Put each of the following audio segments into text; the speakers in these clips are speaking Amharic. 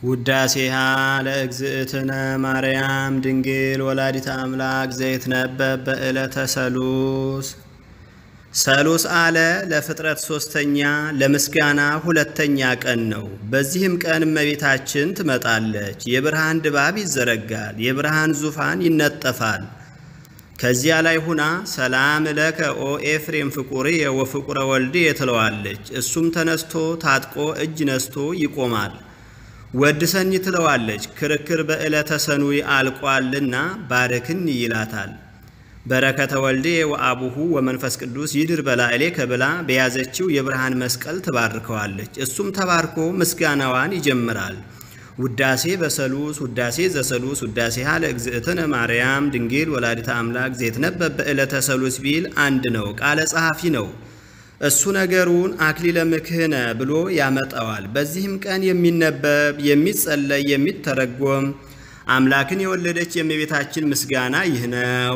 ውዳሴሃ ለእግዝእትነ ማርያም ድንግል ወላዲተ አምላክ ዘይትነበብ በዕለተ ሰሉስ ሰሉስ አለ ለፍጥረት ሶስተኛ ለምስጋና ሁለተኛ ቀን ነው። በዚህም ቀን እመቤታችን ትመጣለች። የብርሃን ድባብ ይዘረጋል፣ የብርሃን ዙፋን ይነጠፋል። ከዚያ ላይ ሁና ሰላም ለከ ኦ ኤፍሬም ፍቁርየ ወፍቁረ ወልድየ ትለዋለች። እሱም ተነስቶ ታጥቆ እጅ ነስቶ ይቆማል። ወድሰኝ ትለዋለች። ክርክር በዕለተ ሰኑይ አልቋልና ባርክኒ ይላታል። በረከተ ወልድየ ወአቡሁ ወመንፈስ ቅዱስ ይድር በላዕሌከ ብላ በያዘችው የብርሃን መስቀል ትባርከዋለች። እሱም ተባርኮ ምስጋናዋን ይጀምራል። ውዳሴ በሰሉስ ውዳሴ ዘሰሉስ ውዳሴ ሃለ እግዝእትነ ማርያም ድንግል ወላዲተ አምላክ ዘይትነበብ በዕለተ ሰሉስ ቢል አንድ ነው፣ ቃለ ጸሐፊ ነው። እሱ ነገሩን አክሊለ ምክህነ ብሎ ያመጣዋል። በዚህም ቀን የሚነበብ የሚጸለይ፣ የሚተረጎም አምላክን የወለደች የእመቤታችን ምስጋና ይህ ነው።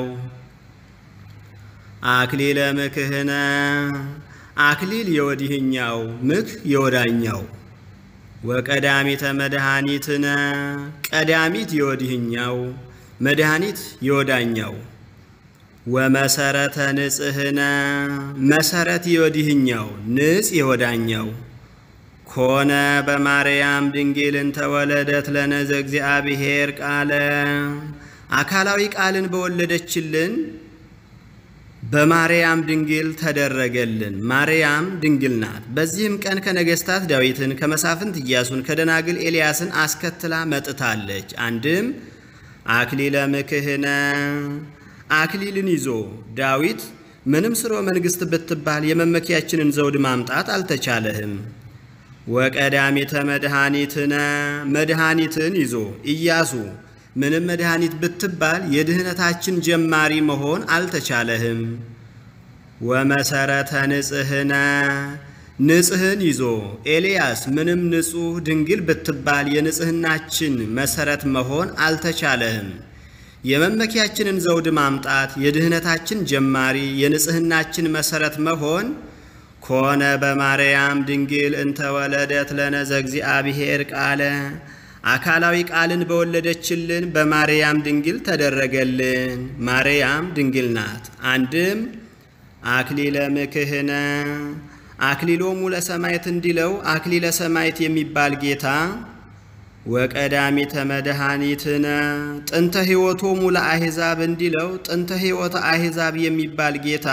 አክሊለ ምክህነ አክሊል የወዲህኛው ምክ የወዳኛው ወቀዳሚተ መድኃኒትነ ቀዳሚት የወዲህኛው መድኃኒት የወዳኛው ወመሰረተ ንጽህነ መሰረት የወዲህኛው ንጽ የወዳኛው ኮነ በማርያም ድንግልን ተወለደት ለነዘ እግዚአብሔር ቃለ አካላዊ ቃልን በወለደችልን በማርያም ድንግል ተደረገልን። ማርያም ድንግል ናት። በዚህም ቀን ከነገሥታት ዳዊትን ከመሳፍንት ኢያሱን ከደናግል ኤልያስን አስከትላ መጥታለች። አንድም አክሊለ ምክህነ አክሊልን ይዞ ዳዊት ምንም ስርወ መንግሥት ብትባል የመመኪያችንን ዘውድ ማምጣት አልተቻለህም። ወቀዳሚተ መድኃኒትነ መድኃኒትን ይዞ ኢያሱ ምንም መድኃኒት ብትባል የድህነታችን ጀማሪ መሆን አልተቻለህም። ወመሰረተ ንጽህነ ንጽህን ይዞ ኤልያስ ምንም ንጹሕ ድንግል ብትባል የንጽህናችን መሰረት መሆን አልተቻለህም። የመመኪያችንን ዘውድ ማምጣት የድህነታችን ጀማሪ የንጽህናችን መሰረት መሆን ኮነ በማርያም ድንግል እንተወለደት ለነዘ እግዚአብሔር ቃለ አካላዊ ቃልን በወለደችልን በማርያም ድንግል ተደረገልን። ማርያም ድንግል ናት። አንድም አክሊለ ምክህነ አክሊሎሙ ለሰማዕት እንዲለው አክሊለ ሰማዕት የሚባል ጌታ ወቀዳሚተ መድኃኒትነ ጥንተ ሕይወቶሙ ለአሕዛብ እንዲለው ጥንተ ሕይወተ አሕዛብ የሚባል ጌታ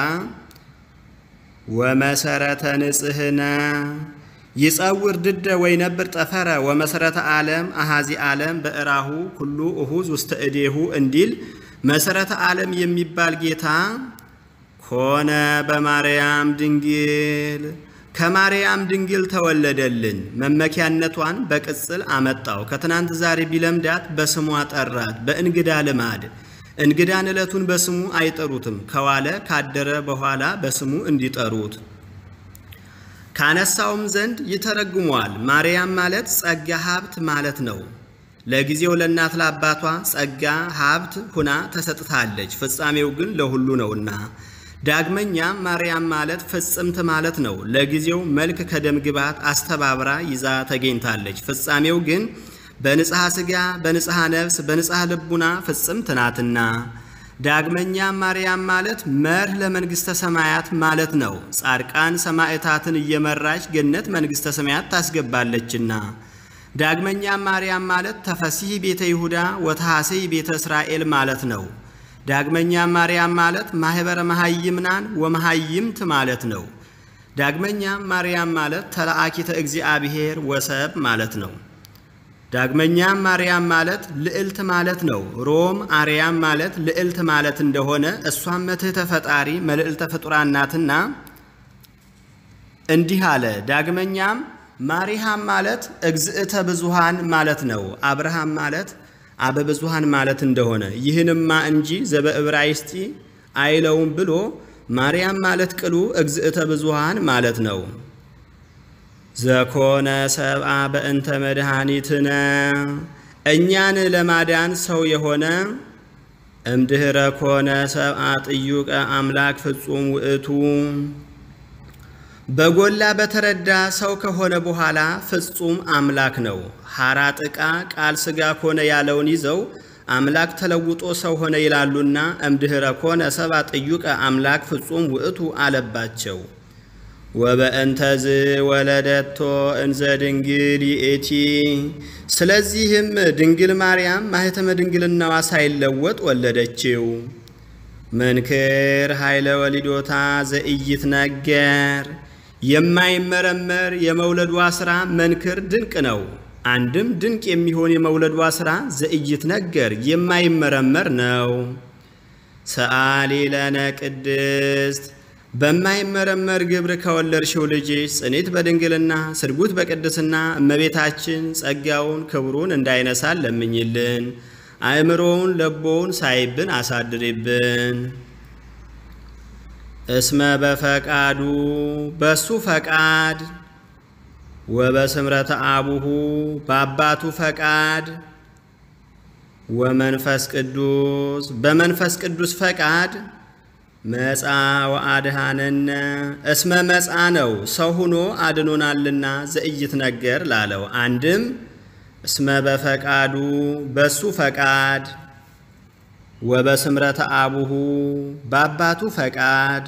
ወመሰረተ ንጽህነ ይጸውር ድደ ወይነብር ጠፈረ ወመሰረተ ዓለም አሃዚ ዓለም በእራሁ ኩሉ እሁዝ ውስተ እዴሁ እንዲል መሰረተ ዓለም የሚባል ጌታ ኮነ በማርያም ድንግል ከማርያም ድንግል ተወለደልን። መመኪያነቷን በቅጽል አመጣው። ከትናንት ዛሬ ቢለምዳት በስሟ ጠራት። በእንግዳ ልማድ እንግዳን ዕለቱን በስሙ አይጠሩትም። ከዋለ ካደረ በኋላ በስሙ እንዲጠሩት ካነሳውም ዘንድ ይተረጉመዋል። ማርያም ማለት ጸጋ ሀብት ማለት ነው። ለጊዜው ለእናት ለአባቷ ጸጋ ሀብት ሁና ተሰጥታለች፣ ፍጻሜው ግን ለሁሉ ነውና። ዳግመኛም ማርያም ማለት ፍጽምት ማለት ነው። ለጊዜው መልክ ከደም ግባት አስተባብራ ይዛ ተገኝታለች፣ ፍጻሜው ግን በንጽሐ ሥጋ በንጽሐ ነፍስ በንጽሐ ልቡና ፍጽምት ናትና። ዳግመኛም ማርያም ማለት መርህ ለመንግሥተ ሰማያት ማለት ነው። ጻድቃን ሰማዕታትን እየመራች ገነት መንግሥተ ሰማያት ታስገባለችና። ዳግመኛም ማርያም ማለት ተፈሲህ ቤተ ይሁዳ ወተሐሰይ ቤተ እስራኤል ማለት ነው። ዳግመኛም ማርያም ማለት ማኅበረ መሐይምናን ወመሐይምት ማለት ነው። ዳግመኛም ማርያም ማለት ተለአኪተ እግዚአብሔር ወሰብ ማለት ነው። ዳግመኛም ማርያም ማለት ልዕልት ማለት ነው። ሮም አርያም ማለት ልዕልት ማለት እንደሆነ እሷም መትሕተ ፈጣሪ መልዕልተ ፍጡራን ናትና እንዲህ አለ። ዳግመኛም ማሪሃም ማለት እግዝእተ ብዙሃን ማለት ነው። አብርሃም ማለት አበ ብዙሃን ማለት እንደሆነ ይህንማ እንጂ ዘበዕብራይስጢ አይለውም ብሎ ማርያም ማለት ቅሉ እግዝእተ ብዙሃን ማለት ነው። ዘኮነ ሰብአ በእንተ መድኃኒትነ እኛን ለማዳን ሰው የሆነ እምድኅረ ኮነ ሰብአ ጥዩቀ አምላክ ፍጹም ውእቱ በጎላ በተረዳ ሰው ከሆነ በኋላ ፍጹም አምላክ ነው። ሐራ ጥቃ ቃል ሥጋ ኮነ ያለውን ይዘው አምላክ ተለውጦ ሰው ሆነ ይላሉና እምድኅረ ኮነ ሰብአ ጥዩቀ አምላክ ፍጹም ውእቱ አለባቸው። ወበእንተዝ ወለደቶ እንዘ ድንግል ይእቲ። ስለዚህም ድንግል ማርያም ማኅተመ ድንግልናዋ ሳይለወጥ ወለደችው። መንክር ኃይለ ወሊዶታ ዘኢይት ነገር የማይመረመር የመውለዷ ሥራ መንክር ድንቅ ነው። አንድም ድንቅ የሚሆን የመውለዷ ሥራ ዘኢይት ነገር የማይመረመር ነው። ሰአሊ ለነ ቅድስት በማይመረመር ግብር ከወለድሽው ልጅሽ ጽኒት በድንግልና ስርጉት በቅድስና እመቤታችን ጸጋውን ክብሩን እንዳይነሳን ለምኝልን። አእምሮውን ለቦውን ሳይብን አሳድሪብን። እስመ በፈቃዱ በሱ ፈቃድ ወበስምረተ አቡሁ በአባቱ ፈቃድ ወመንፈስ ቅዱስ በመንፈስ ቅዱስ ፈቃድ መጻ ወአድሃነነ እስመ መጻ ነው ሰው ሁኖ አድኖናልና ዘኢይት ነገር ላለው አንድም እስመ በፈቃዱ በሱ ፈቃድ ወበስምረተ አቡሁ በአባቱ ፈቃድ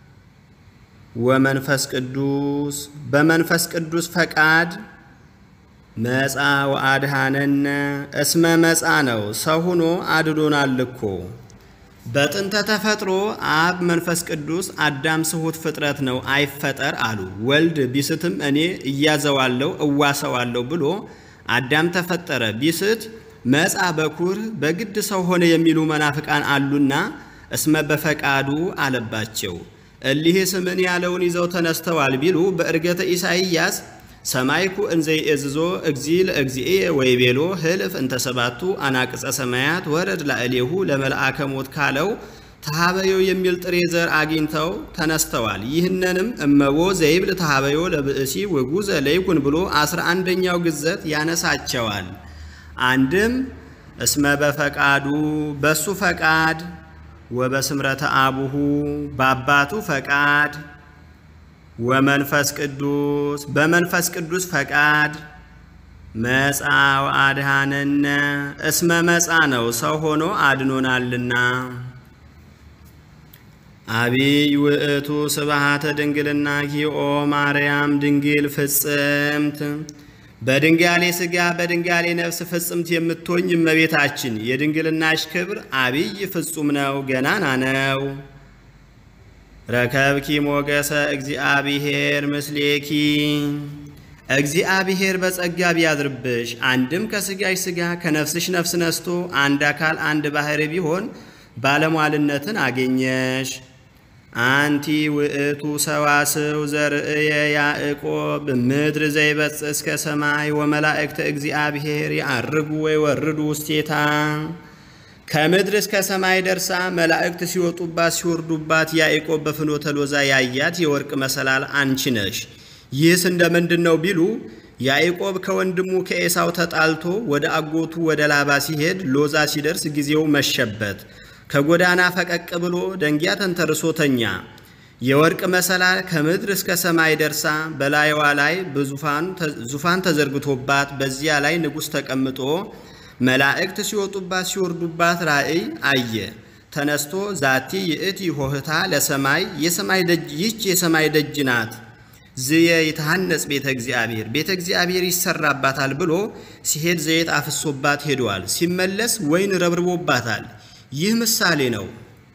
ወመንፈስ ቅዱስ በመንፈስ ቅዱስ ፈቃድ መጻ ወአድሃነነ እስመ መጻ ነው ሰው ሁኖ አድኖናል እኮ። በጥንተ ተፈጥሮ አብ መንፈስ ቅዱስ አዳም ስሁት ፍጥረት ነው አይፈጠር አሉ። ወልድ ቢስትም እኔ እያዘዋለሁ እዋሰዋለሁ ብሎ አዳም ተፈጠረ ቢስት መጻ በኩር በግድ ሰው ሆነ የሚሉ መናፍቃን አሉና እስመ በፈቃዱ አለባቸው። እሊህ ስምን ያለውን ይዘው ተነስተዋል ቢሉ በእርገተ ኢሳይያስ ሰማይኩ እንዘይ እዝዞ እግዚ ለእግዚእየ ወይቤሎ ህልፍ እንተ ሰባቱ አናቅጸ ሰማያት ወረድ ላዕሌሁ ለመልአከ ሞት ካለው ተሃበዮ የሚል ጥሬ ዘር አግኝተው ተነስተዋል። ይህንንም እመቦ ዘይብል ተሃበዮ ለብእሲ ውጉዘ ለይኩን ብሎ አስራ አንደኛው ግዘት ያነሳቸዋል። አንድም እስመ በፈቃዱ በሱ ፈቃድ ወበስምረተ አቡሁ በአባቱ ፈቃድ ወመንፈስ ቅዱስ በመንፈስ ቅዱስ ፈቃድ መጻ ወአድሃነነ እስመ መጻ ነው ሰው ሆኖ አድኖናልና። አቢይ ውእቱ ስብሃተ ድንግልና ኪኦ ማርያም ድንግል ፍጽምት በድንጋሌ ሥጋ በድንጋሌ ነፍስ ፍጽምት የምትሆኝ እመቤታችን የድንግልናሽ ክብር አቢይ ፍጹም ነው፣ ገናና ነው። ረከብኪ ሞገሰ እግዚአብሔር ምስሌኪ እግዚአብሔር በጸጋ ቢያድርብሽ አንድም ከሥጋሽ ሥጋ ከነፍስሽ ነፍስ ነስቶ አንድ አካል አንድ ባሕርይ ቢሆን ባለሟልነትን አገኘሽ። አንቲ ውእቱ ሰዋስው ዘርእየ ያዕቆብ ምድር ዘይበጽሕ እስከ ሰማይ ወመላእክተ እግዚአብሔር ያዕርጉ ወይወርዱ ውስቴታ ከምድር እስከ ሰማይ ደርሳ መላእክት ሲወጡባት ሲወርዱባት ያዕቆብ በፍኖተ ሎዛ ያያት የወርቅ መሰላል አንቺ ነሽ። ይህስ እንደ ምንድን ነው ቢሉ ያዕቆብ ከወንድሙ ከኤሳው ተጣልቶ ወደ አጎቱ ወደ ላባ ሲሄድ ሎዛ ሲደርስ ጊዜው መሸበት። ከጎዳና ፈቀቅ ብሎ ደንጊያ ተንተርሶ ተኛ። የወርቅ መሰላል ከምድር እስከ ሰማይ ደርሳ በላይዋ ላይ ዙፋን ተዘርግቶባት በዚያ ላይ ንጉሥ ተቀምጦ መላእክት ሲወጡባት ሲወርዱባት ራእይ አየ። ተነስቶ ዛቲ ይእቲ ሆህታ ለሰማይ የሰማይ ደጅ ይህች የሰማይ ደጅ ናት ዝየ ይትሃነጽ ቤተ እግዚአብሔር ቤተ እግዚአብሔር ይሰራባታል ብሎ ሲሄድ ዘይት አፍሶባት ሄደዋል። ሲመለስ ወይን ረብርቦባታል። ይህ ምሳሌ ነው።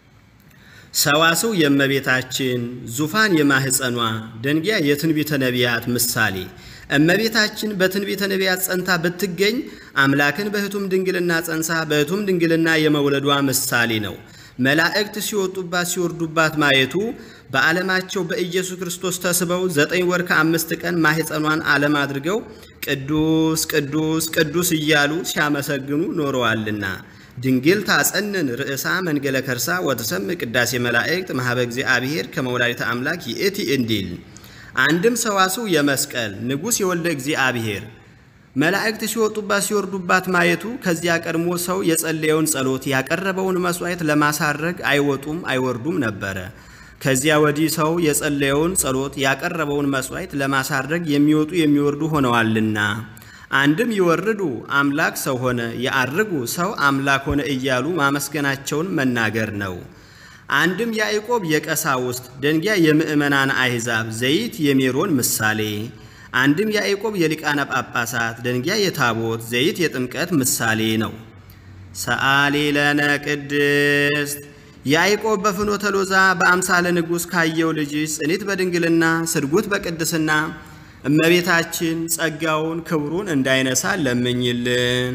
ሰዋስው የእመቤታችን ዙፋን የማህፀኗ ደንጊያ የትንቢተ ነቢያት ምሳሌ እመቤታችን በትንቢተ ነቢያት ጸንታ ብትገኝ አምላክን በሕቱም ድንግልና ጸንሳ በሕቱም ድንግልና የመውለዷ ምሳሌ ነው። መላእክት ሲወጡባት ሲወርዱባት ማየቱ በዓለማቸው በኢየሱስ ክርስቶስ ተስበው ዘጠኝ ወር ከአምስት ቀን ማህፀኗን ዓለም አድርገው ቅዱስ ቅዱስ ቅዱስ እያሉ ሲያመሰግኑ ኖረዋልና ድንግል ታጸንን ርእሳ መንገለ ከርሳ ወትሰምዕ ቅዳሴ መላእክት ማህበ እግዚአብሔር ከመውላዲተ አምላክ ይእቲ እንዲል አንድም ሰዋስው የመስቀል ንጉሥ የወልደ እግዚአብሔር መላእክት ሲወጡባት ሲወርዱባት ማየቱ ከዚያ ቀድሞ ሰው የጸለየውን ጸሎት ያቀረበውን መሥዋዕት ለማሳረግ አይወጡም አይወርዱም ነበረ። ከዚያ ወዲህ ሰው የጸለየውን ጸሎት ያቀረበውን መሥዋዕት ለማሳረግ የሚወጡ የሚወርዱ ሆነዋልና አንድም ይወርዱ አምላክ ሰው ሆነ፣ ያአርጉ ሰው አምላክ ሆነ እያሉ ማመስገናቸውን መናገር ነው። አንድም ያዕቆብ የቀሳውስት ደንጊያ የምእመናን አሕዛብ ዘይት የሜሮን ምሳሌ አንድም ያዕቆብ የሊቃነ ጳጳሳት ደንጊያ የታቦት ዘይት የጥምቀት ምሳሌ ነው። ሰአሊ ለነ ቅድስት ያዕቆብ በፍኖተ ሎዛ በአምሳለ ንጉሥ ካየው ልጅሽ ጽኒት በድንግልና ስርጉት በቅድስና እመቤታችን ጸጋውን ክብሩን እንዳይነሳ ለምኝልን።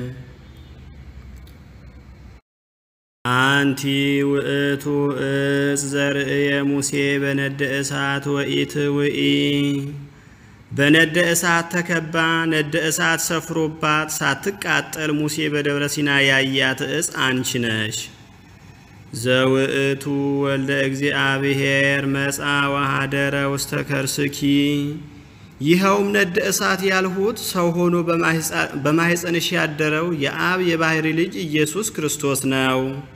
አንቲ ውእቱ እጽ ዘርእየ ሙሴ በነደ እሳት ወኢት ውኢ በነደ እሳት ተከባ ነደ እሳት ሰፍሮባት ሳትቃጠል ሙሴ በደብረ ሲና ያያት እጽ አንቺ ነሽ። ዘውእቱ ወልደ እግዚአብሔር መጻ ወኀደረ ውስተ ከርስኪ ይኸውም ነደ እሳት ያልሁት ሰው ሆኖ በማሕፀንሽ ያደረው የአብ የባሕሪ ልጅ ኢየሱስ ክርስቶስ ነው።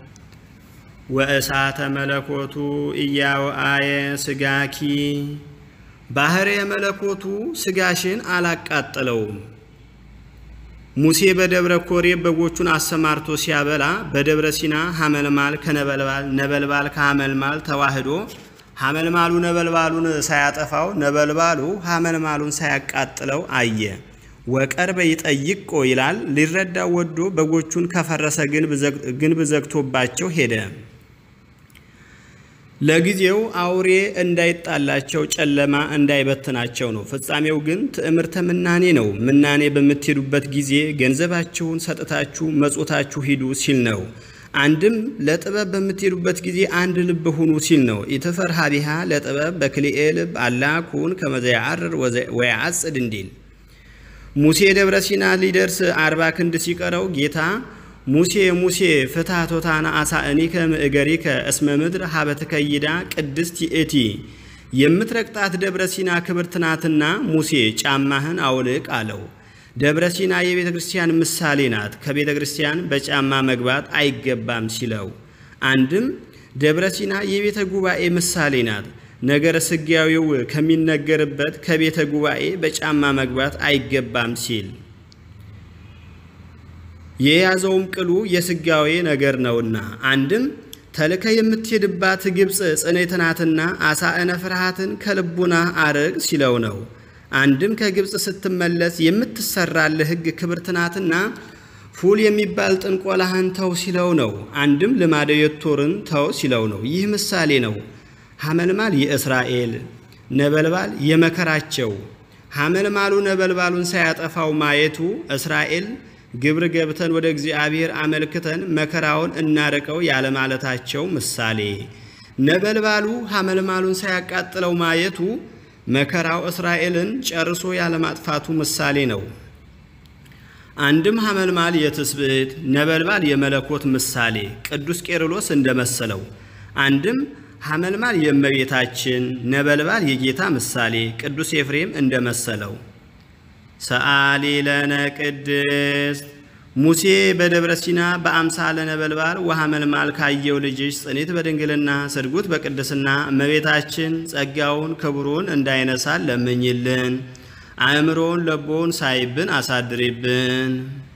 ወእሳተ መለኮቱ እያወአየ ስጋኪ ባሕሪ የመለኮቱ ስጋሽን አላቃጠለውም። ሙሴ በደብረ ኮሬብ በጎቹን አሰማርቶ ሲያበላ በደብረ ሲና ሐመልማል ከነበልባል ነበልባል ከሐመልማል ተዋህዶ ሐመልማሉ ነበልባሉን ሳያጠፋው ነበልባሉ ሐመልማሉን ሳያቃጥለው አየ። ወቀርበ ይጠይቆ ይላል። ሊረዳው ወዶ በጎቹን ከፈረሰ ግንብ ዘግቶባቸው ሄደ። ለጊዜው አውሬ እንዳይጣላቸው ጨለማ እንዳይበትናቸው ነው። ፍጻሜው ግን ትዕምርተ ምናኔ ነው። ምናኔ በምትሄዱበት ጊዜ ገንዘባችሁን ሰጥታችሁ መጾታችሁ ሂዱ ሲል ነው። አንድም ለጥበብ በምትሄዱበት ጊዜ አንድ ልብ ሁኑ ሲል ነው። ኢትፈርሃ ቢሃ ለጥበብ በክልኤ ልብ አላ ኩን ከመ ዘያዐርር ወያዐጽድ እንዲል ሙሴ ደብረ ሲና ሊደርስ አርባ ክንድ ሲቀረው ጌታ ሙሴ ሙሴ ፍትሐ ቶታና አሳእኒከ ምእገሪከ እስመ ምድር ሀበ ትከይዳ ቅድስት ይእቲ የምትረግጣት ደብረ ሲና ክብርት ናትና ሙሴ ጫማህን አውልቅ አለው። ደብረ ሲና የቤተ ክርስቲያን ምሳሌ ናት። ከቤተ ክርስቲያን በጫማ መግባት አይገባም ሲለው፣ አንድም ደብረ ሲና የቤተ ጉባኤ ምሳሌ ናት። ነገረ ስጋዊው ከሚነገርበት ከቤተ ጉባኤ በጫማ መግባት አይገባም ሲል የያዘውም ቅሉ የስጋዌ ነገር ነውና አንድም ተልከ የምትሄድባት ግብፅ ጽኔት ናትና አሳእነ ፍርሃትን ከልቡና አርቅ ሲለው ነው። አንድም ከግብፅ ስትመለስ የምትሰራልህ ሕግ ክብርት ናትና ፉል የሚባል ጥንቆላህን ተው ሲለው ነው። አንድም ልማደ ዮቶርን ተው ሲለው ነው። ይህ ምሳሌ ነው። ሐመልማል የእስራኤል ነበልባል የመከራቸው ሐመልማሉ ነበልባሉን ሳያጠፋው ማየቱ እስራኤል ግብር ገብተን ወደ እግዚአብሔር አመልክተን መከራውን እናርቀው ያለማለታቸው ምሳሌ ነበልባሉ ሐመልማሉን ሳያቃጥለው ማየቱ መከራው እስራኤልን ጨርሶ ያለማጥፋቱ ምሳሌ ነው። አንድም ሐመልማል የትስብእት ነበልባል የመለኮት ምሳሌ ቅዱስ ቄርሎስ እንደመሰለው፣ አንድም ሐመልማል የእመቤታችን ነበልባል የጌታ ምሳሌ ቅዱስ ኤፍሬም እንደመሰለው ሰአሊ ለነ ቅድስት ሙሴ በደብረ ሲና በአምሳለ ነበልባል ወሐመልማል ካየው ልጅሽ ጽኒት በድንግልና ስርጉት በቅድስና እመቤታችን ጸጋውን ክብሩን እንዳይነሳን ለምኝልን። አእምሮውን ለቦውን ሳይብን አሳድሪብን።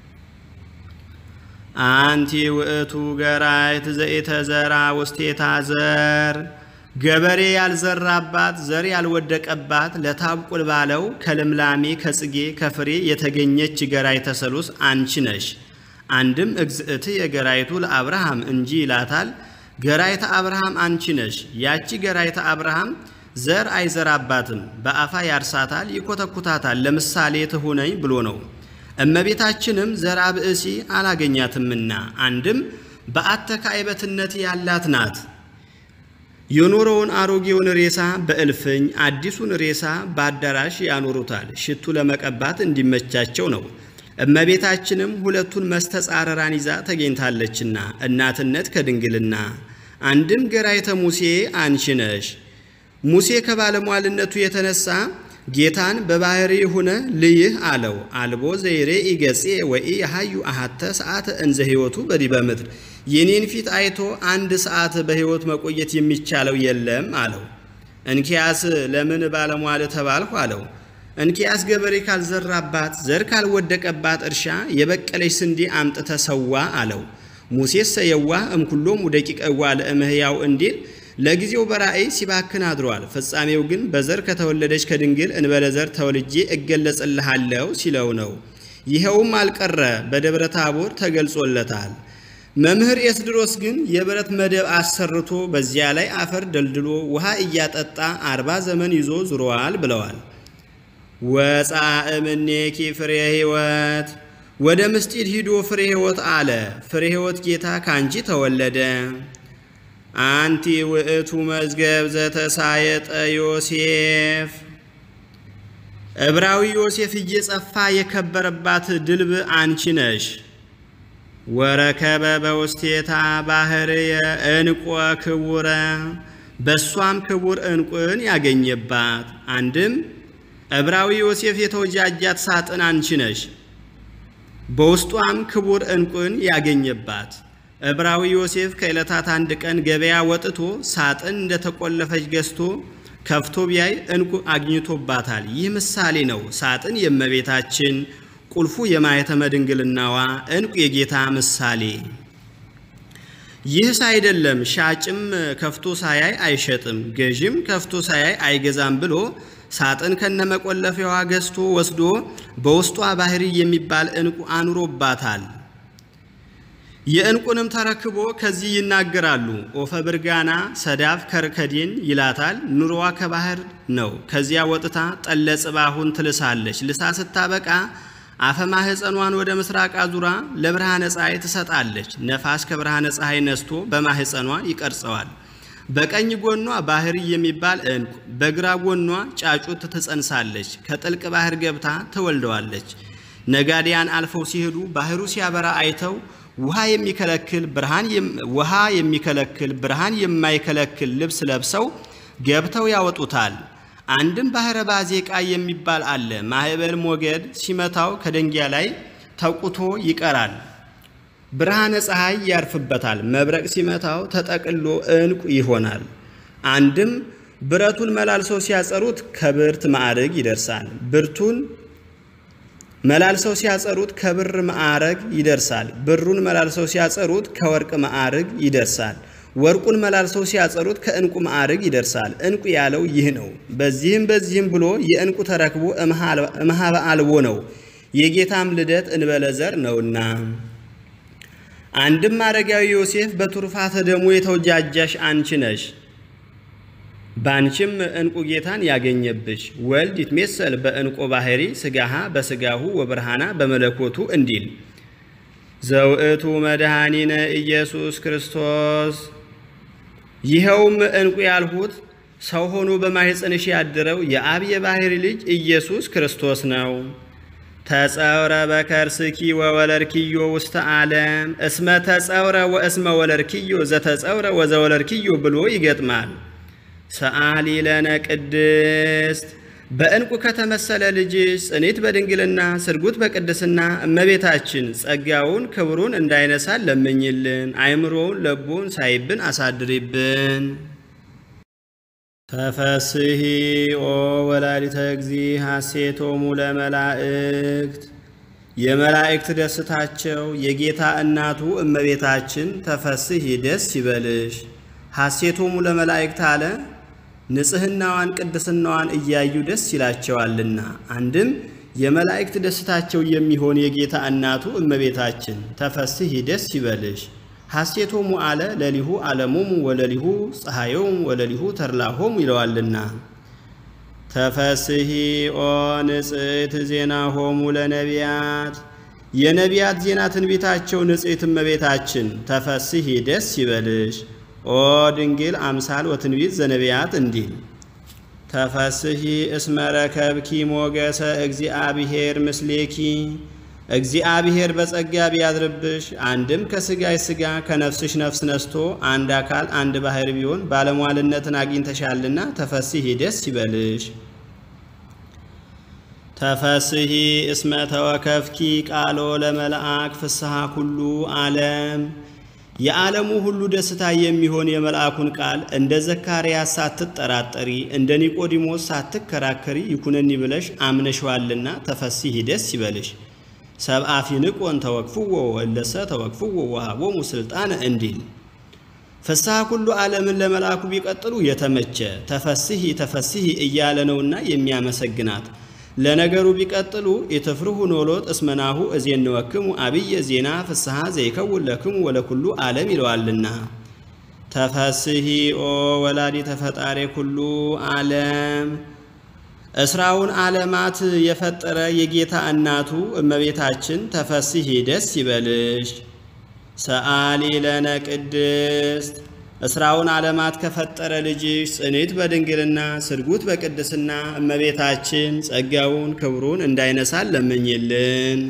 አንቲ ውእቱ ገራይት ዘኢተዘራ ውስቴታ ዘር ገበሬ ያልዘራባት ዘር ያልወደቀባት ለታብቁል ባለው ከልምላሜ ከጽጌ ከፍሬ የተገኘች ገራይተ ሰሉስ አንቺ ነሽ። አንድም እግዝእት የገራይቱ ለአብርሃም እንጂ ይላታል። ገራይተ አብርሃም አንቺ ነሽ። ያቺ ገራይተ አብርሃም ዘር አይዘራባትም፣ በአፋ ያርሳታል፣ ይኮተኩታታል፣ ለምሳሌ ትሁነኝ ብሎ ነው። እመቤታችንም ዘራ ብእሲ አላገኛትምና አንድም በአተካይበትነት ያላት ናት። የኖረውን አሮጌውን ሬሳ በእልፍኝ አዲሱን ሬሳ በአዳራሽ ያኖሩታል፣ ሽቱ ለመቀባት እንዲመቻቸው ነው። እመቤታችንም ሁለቱን መስተጻረራን ይዛ ተገኝታለችና እናትነት ከድንግልና አንድም ገራይተ ሙሴ አንቺ ነሽ። ሙሴ ከባለሟልነቱ የተነሳ ጌታን በባሕሪ ሁነ ልይህ አለው። አልቦ ዘይሬ ኢገጼ ወኢ የሃዩ አሃተ ሰዓተ እንዘ ሕይወቱ በዲበ ምድር የኔን ፊት አይቶ አንድ ሰዓት በሕይወት መቆየት የሚቻለው የለም አለው። እንኪያስ ለምን ባለሟል ተባልሁ አለው። እንኪያስ ገበሬ ካልዘራባት ዘር ካልወደቀባት እርሻ የበቀለች ስንዴ አምጥተ ሰዋ አለው። ሙሴስ ሰየዋ እምኩሎሙ ደቂቀዋ ለእምህያው እንዲል ለጊዜው በራእይ ሲባክን አድሯል። ፍጻሜው ግን በዘር ከተወለደች ከድንግል እንበለ ዘር ተወልጄ እገለጽልሃለሁ ሲለው ነው። ይኸውም አልቀረ በደብረ ታቦር ተገልጾለታል። መምህር ኤስድሮስ ግን የብረት መደብ አሰርቶ በዚያ ላይ አፈር ደልድሎ ውሃ እያጠጣ አርባ ዘመን ይዞ ዙረዋል ብለዋል። ወፃ እምኔኪ ፍሬ ሕይወት ወደ ምስጢድ ሂዶ ፍሬ ሕይወት አለ። ፍሬ ሕይወት ጌታ ካንቺ ተወለደ። አንቲ ውእቱ መዝገብ ዘተሳየጠ ዮሴፍ ዕብራዊ ዮሴፍ እየጸፋ የከበረባት ድልብ አንቺ ነሽ። ወረከበ በውስቴታ ባህርየ እንቆ ክቡረ በእሷም ክቡር እንቁን ያገኘባት። አንድም ዕብራዊ ዮሴፍ የተወጃጃት ሳጥን አንቺ ነሽ። በውስጧም ክቡር እንቁን ያገኘባት። ዕብራዊ ዮሴፍ ከዕለታት አንድ ቀን ገበያ ወጥቶ ሳጥን እንደተቆለፈች ገዝቶ ከፍቶ ቢያይ እንቁ አግኝቶባታል። ይህ ምሳሌ ነው። ሳጥን የእመቤታችን ቁልፉ የማኅተመ ድንግልናዋ እንቁ የጌታ ምሳሌ። ይህስ አይደለም ሻጭም ከፍቶ ሳያይ አይሸጥም፣ ገዥም ከፍቶ ሳያይ አይገዛም ብሎ ሳጥን ከነመቆለፊያዋ ገዝቶ ወስዶ በውስጧ ባህሪ የሚባል እንቁ አኑሮባታል። የእንቁንም ተረክቦ ከዚህ ይናገራሉ። ኦፈ ብርጋና ሰዳፍ ከርከዴን ይላታል። ኑሮዋ ከባህር ነው። ከዚያ ወጥታ ጠለ ጽባሁን ትልሳለች። ልሳ ስታበቃ አፈ ማህፀኗን ወደ ምስራቅ አዙራ ለብርሃነ ፀሐይ ትሰጣለች። ነፋስ ከብርሃነ ፀሐይ ነስቶ በማህፀኗ ይቀርጸዋል። በቀኝ ጎኗ ባህሪ የሚባል እንቁ፣ በግራ ጎኗ ጫጩት ትጸንሳለች። ከጥልቅ ባህር ገብታ ትወልደዋለች። ነጋዴያን አልፈው ሲሄዱ ባህሩ ሲያበራ አይተው ውሃ የሚከለክል ብርሃን ውሃ የሚከለክል ብርሃን የማይከለክል ልብስ ለብሰው ገብተው ያወጡታል። አንድም ባህረ ባዜቃ የሚባል አለ። ማዕበል ሞገድ ሲመታው ከደንጊያ ላይ ተቁቶ ይቀራል። ብርሃነ ፀሐይ ያርፍበታል። መብረቅ ሲመታው ተጠቅሎ እንቁ ይሆናል። አንድም ብረቱን መላልሰው ሲያጸሩት ከብርት ማዕረግ ይደርሳል። ብርቱን መላልሰው ሲያጸሩት ከብር ማዕረግ ይደርሳል። ብሩን መላልሰው ሲያጸሩት ከወርቅ ማዕረግ ይደርሳል። ወርቁን መላልሰው ሲያጸሩት ከእንቁ ማዕረግ ይደርሳል። እንቁ ያለው ይህ ነው። በዚህም በዚህም ብሎ የእንቁ ተረክቦ እምሃበ አልቦ ነው። የጌታም ልደት እንበለ ዘር ነውና። አንድም አረጋዊ ዮሴፍ በቱርፋተ ደሙ የተወጃጃሽ አንቺ ነሽ። ባንቺም እንቁ ጌታን ያገኘብሽ ወልድ ይትሜሰል በእንቆ ባህሪ ስጋሃ በስጋሁ ወብርሃና በመለኮቱ እንዲል ዘውእቱ መድኃኒነ ኢየሱስ ክርስቶስ። ይኸውም እንቁ ያልሁት ሰው ሆኖ በማኅፀንሽ ያደረው የአብ የባሕሪ ልጅ ኢየሱስ ክርስቶስ ነው። ተጸውረ በከርስኪ ወወለርኪዮ ውስተ ዓለም እስመ ተጸውረ ወእስመ ወለርኪዮ ዘተጸውረ ወዘወለርኪዮ ብሎ ይገጥማል። ሰአሊ ለነ ቅድስት በእንቁ ከተመሰለ ልጅሽ ጽኔት በድንግልና ስርጉት በቅድስና እመቤታችን ጸጋውን ክብሩን እንዳይነሳን ለምኝልን። አይምሮውን ለቦን ሳይብን አሳድሪብን። ተፈስሂ ኦ ወላዲተ እግዚ ሐሴቶሙ ለመላእክት የመላእክት ደስታቸው የጌታ እናቱ እመቤታችን ተፈስሂ ደስ ይበልሽ። ሐሴቶሙ ለመላእክት አለ ንጽሕናዋን ቅድስናዋን እያዩ ደስ ይላቸዋልና። አንድም የመላእክት ደስታቸው የሚሆን የጌታ እናቱ እመቤታችን ተፈስሂ ደስ ይበልሽ። ሐሴቶሙ አለ ለሊሁ ዓለሞሙ ወለሊሁ ፀሐዮሙ ወለሊሁ ተድላሆሙ ይለዋልና። ተፈስሂ ኦ ንጽሕት ዜናሆሙ ለነቢያት የነቢያት ዜና ትንቢታቸው ንጽሕት እመቤታችን ተፈስሂ ደስ ይበልሽ። ኦ ድንግል አምሳል ወትንቢት ዘነቢያት እንዲል ተፈስሂ እስመ ረከብኪ ሞገሰ እግዚአብሔር ምስሌኪ እግዚአብሔር በጸጋ ቢያድርብሽ አንድም ከሥጋሽ ሥጋ ከነፍስሽ ነፍስ ነስቶ አንድ አካል አንድ ባሕር ቢሆን ባለሟልነትን አግኝተሻልና ተፈስሂ ደስ ይበልሽ። ተፈስሂ እስመ ተወከፍኪ ቃሎ ለመልአክ ፍስሐ ኩሉ ዓለም የዓለሙ ሁሉ ደስታ የሚሆን የመልአኩን ቃል እንደ ዘካርያስ ሳትጠራጠሪ እንደ ኒቆዲሞስ ሳትከራከሪ ይኩነኒ ብለሽ አምነሽዋልና ተፈሲሂ ደስ ይበልሽ። ሰብአ ፊንቆን ተወክፍዎ ወለሰ ተወክፍዎ ወሃቦሙ ስልጣነ እንዲል ፍስሐ ኩሉ ዓለምን ለመልአኩ ቢቀጥሉ የተመቸ ተፈስሂ ተፈስሂ እያለ ነውና የሚያመሰግናት ለነገሩ ቢቀጥሉ ኢትፍርሁ ኖሎት እስመናሁ እዜንወክሙ አብየ ዜና ፍስሐ ዘይከውን ለክሙ ወለኩሉ ዓለም ይለዋልና። ተፈስሂ ኦ ወላዲ ተፈጣሪ ኩሉ ዓለም እስራውን ዓለማት የፈጠረ የጌታ እናቱ እመቤታችን ተፈስሂ ደስ ይበልሽ። ሰአሊ ለነ ቅድስት እስራውን ዓለማት ከፈጠረ ልጅሽ ጽኔት በድንግልና ስርጉት በቅድስና እመቤታችን ጸጋውን ክብሩን እንዳይነሳን ለምኝልን።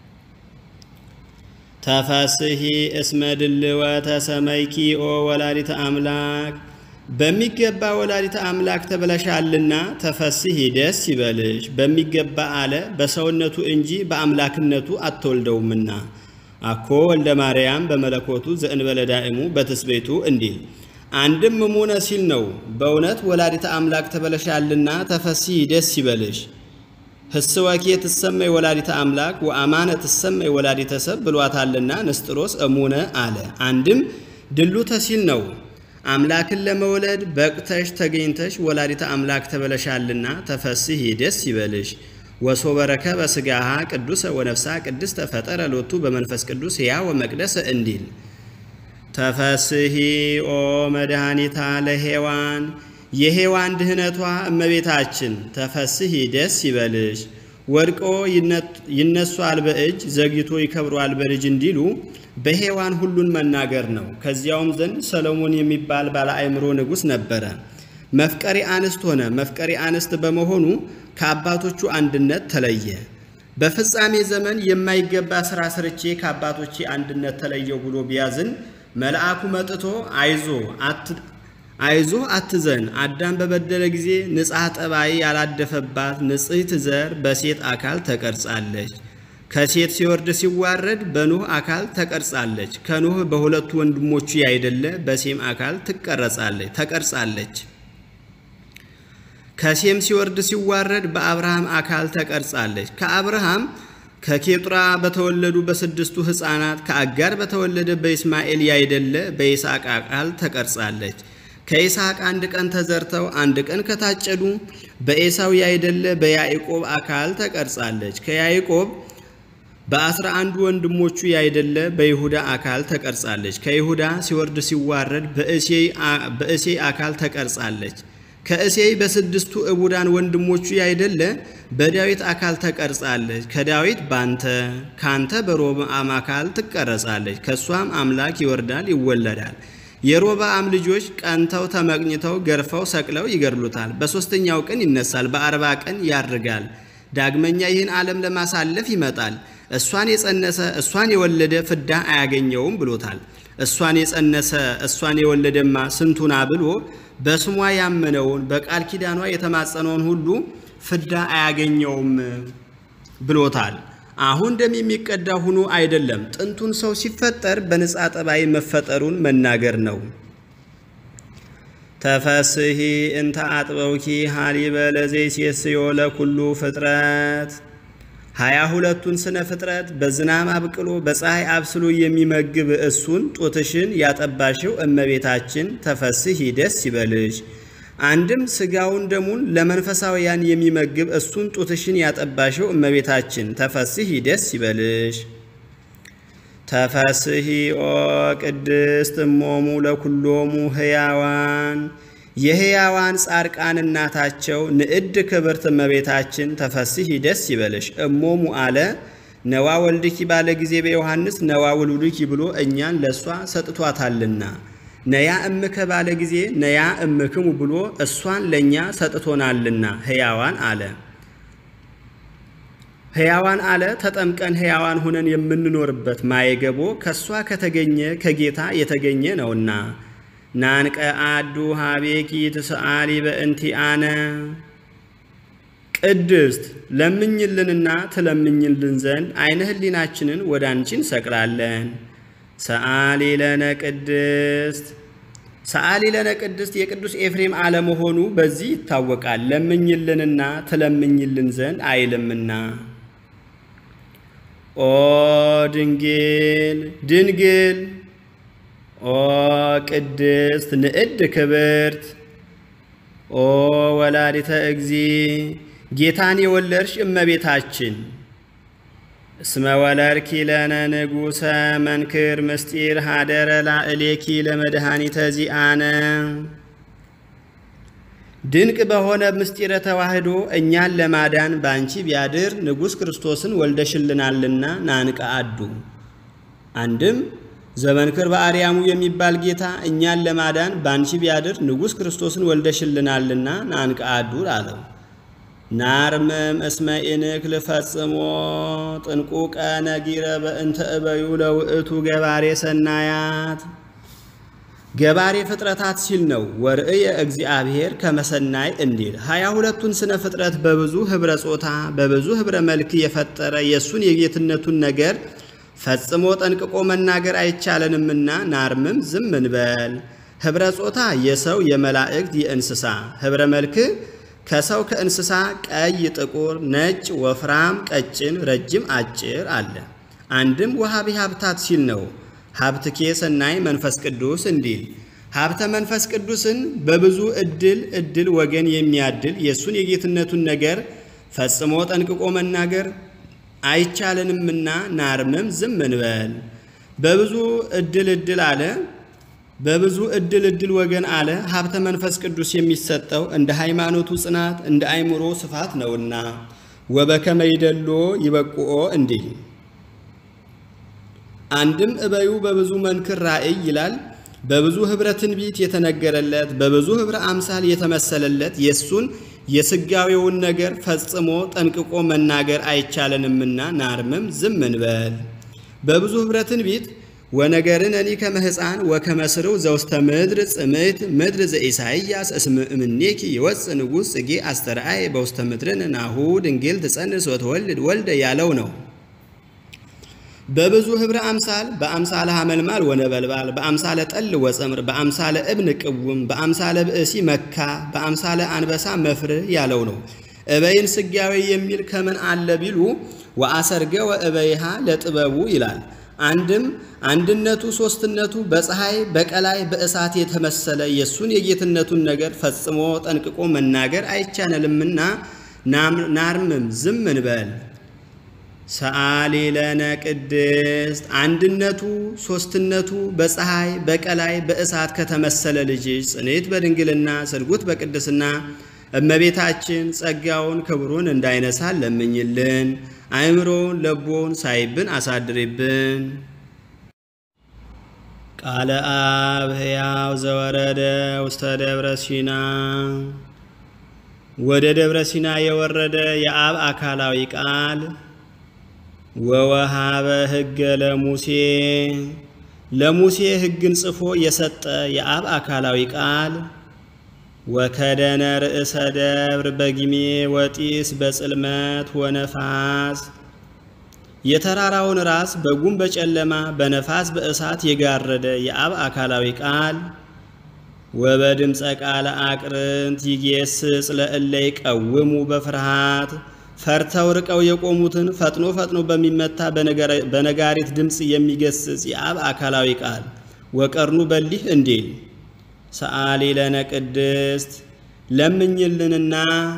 ተፈስሂ እስመ ድልወተ ሰመይኪ ኦ ወላዲተ አምላክ በሚገባ ወላዲተ አምላክ ተብለሻልና ተፈስሂ ደስ ይበልሽ። በሚገባ አለ በሰውነቱ እንጂ በአምላክነቱ አትወልደውምና አኮ ወልደ ማርያም በመለኮቱ ዘእንበለ ዳእሙ በትስቤቱ እንዲል አንድም እሙነ ሲል ነው። በእውነት ወላዲተ አምላክ ተበለሻልና ተፈስሂ ደስ ይበልሽ። ህስወኬ ትሰመይ ወላዲተ አምላክ ወአማነ ትሰመይ ወላዲተ ሰብ ብሏታልና ንስጥሮስ እሙነ አለ። አንድም ድሉተ ሲል ነው። አምላክን ለመውለድ በቅተሽ ተገኝተሽ ወላዲተ አምላክ ተበለሻልና ተፈስሂ ደስ ይበልሽ። ወሶ በረከ በስጋሃ ቅዱሰ ወነፍሳ ቅድስተ ፈጠረ ሎቱ በመንፈስ ቅዱስ ሕያ ወመቅደሰ እንዲል ተፈስሂ ኦ መድኃኒታ ለሔዋን የሔዋን ድህነቷ እመቤታችን ተፈስሂ ደስ ይበልሽ። ወድቆ ይነሷል በእጅ ዘግይቶ ይከብሯል በልጅ እንዲሉ በሔዋን ሁሉን መናገር ነው። ከዚያውም ዘንድ ሰሎሞን የሚባል ባለ አእምሮ ንጉሥ ነበረ። መፍቀሪ አንስት ሆነ። መፍቀሪ አንስት በመሆኑ ከአባቶቹ አንድነት ተለየ። በፍጻሜ ዘመን የማይገባ ሥራ ሰርቼ ከአባቶቼ አንድነት ተለየው ብሎ ቢያዝን መልአኩ መጥቶ አይዞ አይዞ አትዘን፣ አዳም በበደለ ጊዜ ንጽሐ ጠባይ ያላደፈባት ንጽሕት ዘር በሴት አካል ተቀርጻለች። ከሴት ሲወርድ ሲዋረድ በኖህ አካል ተቀርጻለች። ከኖህ በሁለቱ ወንድሞቹ ያይደለ በሴም አካል ትቀረጻለች ተቀርጻለች። ከሴም ሲወርድ ሲዋረድ በአብርሃም አካል ተቀርጻለች። ከአብርሃም ከኬጡራ በተወለዱ በስድስቱ ሕፃናት ከአጋር በተወለደ በኢስማኤል ያይደለ በይስሐቅ አካል ተቀርጻለች። ከይስሐቅ አንድ ቀን ተዘርተው አንድ ቀን ከታጨዱ በኤሳው ያይደለ በያዕቆብ አካል ተቀርጻለች። ከያዕቆብ በአስራ አንዱ ወንድሞቹ ያይደለ በይሁዳ አካል ተቀርጻለች። ከይሁዳ ሲወርድ ሲዋረድ በእሴይ አካል ተቀርጻለች። ከእሴይ በስድስቱ እቡዳን ወንድሞቹ ያይደለ በዳዊት አካል ተቀርጻለች። ከዳዊት ባንተ ካንተ በሮብዓም አካል ትቀረጻለች። ከእሷም አምላክ ይወርዳል ይወለዳል። የሮብዓም ልጆች ቀንተው ተመቅኝተው ገርፈው ሰቅለው ይገድሉታል። በሦስተኛው ቀን ይነሳል፣ በአርባ ቀን ያርጋል። ዳግመኛ ይህን ዓለም ለማሳለፍ ይመጣል። እሷን የጸነሰ እሷን የወለደ ፍዳ አያገኘውም ብሎታል። እሷን የጸነሰ እሷን የወለደማ ስንቱና ብሎ በስሟ ያመነውን በቃል ኪዳኗ የተማጸነውን ሁሉ ፍዳ አያገኘውም ብሎታል። አሁን ደም የሚቀዳ ሁኖ አይደለም። ጥንቱን ሰው ሲፈጠር በንጻ ጠባይ መፈጠሩን መናገር ነው። ተፈስሂ እንተ አጥበውኪ ሀሊበ ለዘይሴስዮ ለኩሉ ፍጥረት ሀያ ሁለቱን ስነ ፍጥረት በዝናብ አብቅሎ በፀሐይ አብስሎ የሚመግብ እሱን ጡትሽን ያጠባሽው እመቤታችን ተፈስሂ ደስ ይበልሽ። አንድም ስጋውን ደሙን ለመንፈሳውያን የሚመግብ እሱን ጡትሽን ያጠባሽው እመቤታችን ተፈስሂ ደስ ይበልሽ። ተፈስሂ ኦ ቅድስት እሞሙ ለኩሎሙ ሕያዋን የሕያዋን ጻድቃን እናታቸው ንዕድ ክብርት እመቤታችን ተፈስሂ ደስ ይበልሽ። እሞሙ አለ ነዋ ወልድኪ ባለ ጊዜ በዮሐንስ ነዋ ውሉድኪ ብሎ እኛን ለእሷ ሰጥቷታልና ነያ እምከ ባለ ጊዜ ነያ እምክሙ ብሎ እሷን ለእኛ ሰጥቶናልና ሕያዋን አለ ሕያዋን አለ ተጠምቀን ሕያዋን ሆነን የምንኖርበት ማየገቦ ከእሷ ከተገኘ ከጌታ የተገኘ ነውና ናንቀ አዱ ሀቤኪ ትስአሊ በእንቲአነ ቅድስት ለምኝልንና ትለምኝልን ዘንድ አይነ ህሊናችንን ወደ አንቺ እንሰቅላለን። ሰአሊ ለነ ቅድስት ሰአሊ ለነ ቅድስት የቅዱስ ኤፍሬም አለመሆኑ በዚህ ይታወቃል። ለምኝልንና ትለምኝልን ዘንድ አይልምና። ኦ ድንግል ድንግል ኦ ቅድስት ንዕድ ክብርት ኦ ወላዲተ እግዚ ጌታን የወለድሽ እመቤታችን እስመ ወለድኪ ለነ ንጉሰ መንክር ምስጢር ሀደረ ላዕሌኪ ለመድኃኒተ ዚአነ ድንቅ በሆነ ምስጢረ ተዋህዶ እኛን ለማዳን በአንቺ ቢያድር ንጉሥ ክርስቶስን ወልደሽልናልና ናንቀ አዱ። አንድም ዘመንክር በአርያሙ የሚባል ጌታ እኛን ለማዳን በአንቺ ቢያድር ንጉሥ ክርስቶስን ወልደሽልናልና ናንቀ አዱ አለው። ናርምም እስመ ኢንክል ፈጽሞ ጥንቁቀ ነጊረ በእንተ እበዩ ለውእቱ ገባሬ ሰናያት ገባሬ ፍጥረታት ሲል ነው። ወርእየ እግዚአብሔር ከመሰናይ እንዲል ሀያ ሁለቱን ስነ ፍጥረት በብዙ ኅብረ ጾታ በብዙ ኅብረ መልክ የፈጠረ የእሱን የጌትነቱን ነገር ፈጽሞ ጠንቅቆ መናገር አይቻለንምና ናርምም ዝም እንበል። ኅብረ ጾታ የሰው የመላእክት የእንስሳ ኅብረ መልክ ከሰው ከእንስሳ ቀይ፣ ጥቁር፣ ነጭ፣ ወፍራም፣ ቀጭን፣ ረጅም፣ አጭር አለ። አንድም ወሃቢ ሀብታት ሲል ነው። ሀብትኬ ሰናይ መንፈስ ቅዱስ እንዲል ሀብተ መንፈስ ቅዱስን በብዙ እድል እድል ወገን የሚያድል የእሱን የጌትነቱን ነገር ፈጽሞ ጠንቅቆ መናገር አይቻለንምና ናርምም ዝም እንበል። በብዙ እድል እድል አለ በብዙ እድል እድል ወገን አለ ሀብተ መንፈስ ቅዱስ የሚሰጠው እንደ ሃይማኖቱ ጽናት እንደ አእምሮ ስፋት ነውና ወበከመ ይደሎ ይበቁኦ እንዲል አንድም እበዩ በብዙ መንክር ራእይ ይላል። በብዙ ኅብረ ትንቢት የተነገረለት በብዙ ኅብረ አምሳል የተመሰለለት የእሱን የስጋዌውን ነገር ፈጽሞ ጠንቅቆ መናገር አይቻለንምና ናርምም ዝም እንበል። በብዙ ኅብረ ትንቢት ወነገርን እኒ ከመ ሕፃን ወከመ ስርው ዘውስተ ምድር ጽምት ምድር ዘኢሳይያስ እስመ እምኔኪ ይወፅእ ንጉሥ ጽጌ አስተርአይ በውስተ ምድርን ናሁ ድንግል ትጸንስ ወትወልድ ወልደ ያለው ነው። በብዙ ኅብረ አምሳል በአምሳለ ሐመልማል ወነበልባል በአምሳለ ጠል ወጸምር በአምሳለ እብን ቅውም በአምሳለ ብእሲ መካ በአምሳለ አንበሳ መፍርህ ያለው ነው። እበይን ስጋዌ የሚል ከምን አለ ቢሉ ወአሰርገ ወእበይሃ ለጥበቡ ይላል። አንድም አንድነቱ ሶስትነቱ በፀሐይ በቀላይ በእሳት የተመሰለ የእሱን የጌትነቱን ነገር ፈጽሞ ጠንቅቆ መናገር አይቻነልምና ናርምም ዝም እንበል። ሰአሊ ለነ ቅድስት አንድነቱ ሶስትነቱ በፀሐይ በቀላይ በእሳት ከተመሰለ ልጅሽ ጽኔት በድንግልና ስርጉት በቅድስና እመቤታችን ጸጋውን ክብሩን እንዳይነሳን ለምኝልን። አእምሮውን ለቦውን ሳይብን አሳድሪብን። ቃለ አብ ሕያው ዘወረደ ውስተ ደብረ ሲና ወደ ደብረ ሲና የወረደ የአብ አካላዊ ቃል ወወሃበ ሕገ ለሙሴ ለሙሴ ሕግን ጽፎ የሰጠ የአብ አካላዊ ቃል ወከደነ ርእሰ ደብር በጊሜ ወጢስ በጽልመት ወነፋስ የተራራውን ራስ በጉም በጨለማ በነፋስ በእሳት የጋረደ የአብ አካላዊ ቃል ወበድምፀ ቃለ አቅርንት ይጌስጽ ለእለ ይቀውሙ በፍርሃት ፈርተው ርቀው የቆሙትን ፈጥኖ ፈጥኖ በሚመታ በነጋሪት ድምፅ የሚገስጽ የአብ አካላዊ ቃል ወቀርኑ በሊህ እንዲል ሰአሊ ለነ ቅድስት ለምኝልንና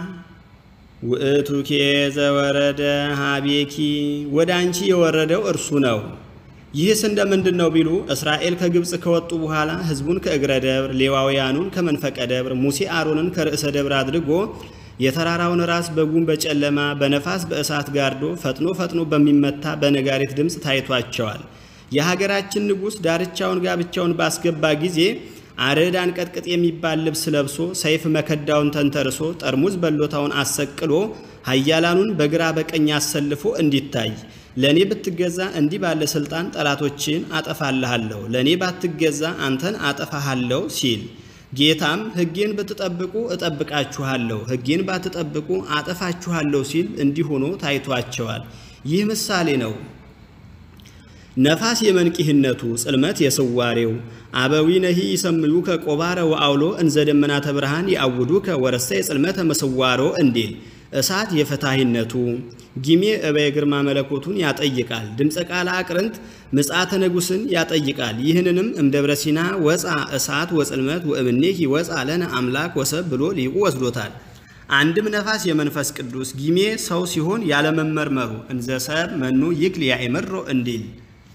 ውእቱኬ ዘወረደ ሀቤኪ ወደ አንቺ የወረደው እርሱ ነው። ይህስ እንደምንድን ነው ቢሉ እስራኤል ከግብፅ ከወጡ በኋላ ሕዝቡን ከእግረ ደብር ሌዋውያኑን ከመንፈቀ ደብር ሙሴ አሮንን ከርዕሰ ደብር አድርጎ የተራራውን ራስ በጉም በጨለማ በነፋስ በእሳት ጋርዶ ፈጥኖ ፈጥኖ በሚመታ በነጋሪት ድምፅ ታይቷቸዋል። የሀገራችን ንጉሥ ዳርቻውን ጋብቻውን ባስገባ ጊዜ አርዕድ አንቀጥቅጥ የሚባል ልብስ ለብሶ ሰይፍ መከዳውን ተንተርሶ ጠርሙዝ በሎታውን አሰቅሎ ኃያላኑን በግራ በቀኝ አሰልፎ እንዲታይ ለእኔ ብትገዛ እንዲህ ባለ ሥልጣን ጠላቶችን አጠፋልሃለሁ፣ ለእኔ ባትገዛ አንተን አጠፋሃለሁ ሲል ጌታም ሕጌን ብትጠብቁ እጠብቃችኋለሁ፣ ሕጌን ባትጠብቁ አጠፋችኋለሁ ሲል እንዲህ ሆኖ ታይቷቸዋል። ይህ ምሳሌ ነው። ነፋስ የመንቂህነቱ ጽልመት የስዋሬው አበዊ ነሂ ይሰምዩ ከቆባረ ወአውሎ እንዘ ደመናተ ብርሃን ያውዱ ከወረሰ የጽልመተ መስዋሮ እንዲል እሳት የፈታሂነቱ ጊሜ እበየ ግርማ መለኮቱን ያጠይቃል። ድምፀ ቃለ አቅርንት ምጽአተ ንጉሥን ያጠይቃል። ይህንንም እምደብረ ሲና ወፃ እሳት ወጽልመት ወእምኔኪ ወፃ ለነ አምላክ ወሰብ ብሎ ሊቁ ወስዶታል። አንድም ነፋስ የመንፈስ ቅዱስ ጊሜ ሰው ሲሆን ያለመመርመሩ እንዘ ሰብ መኑ ይክል ያእምሮ እንዲል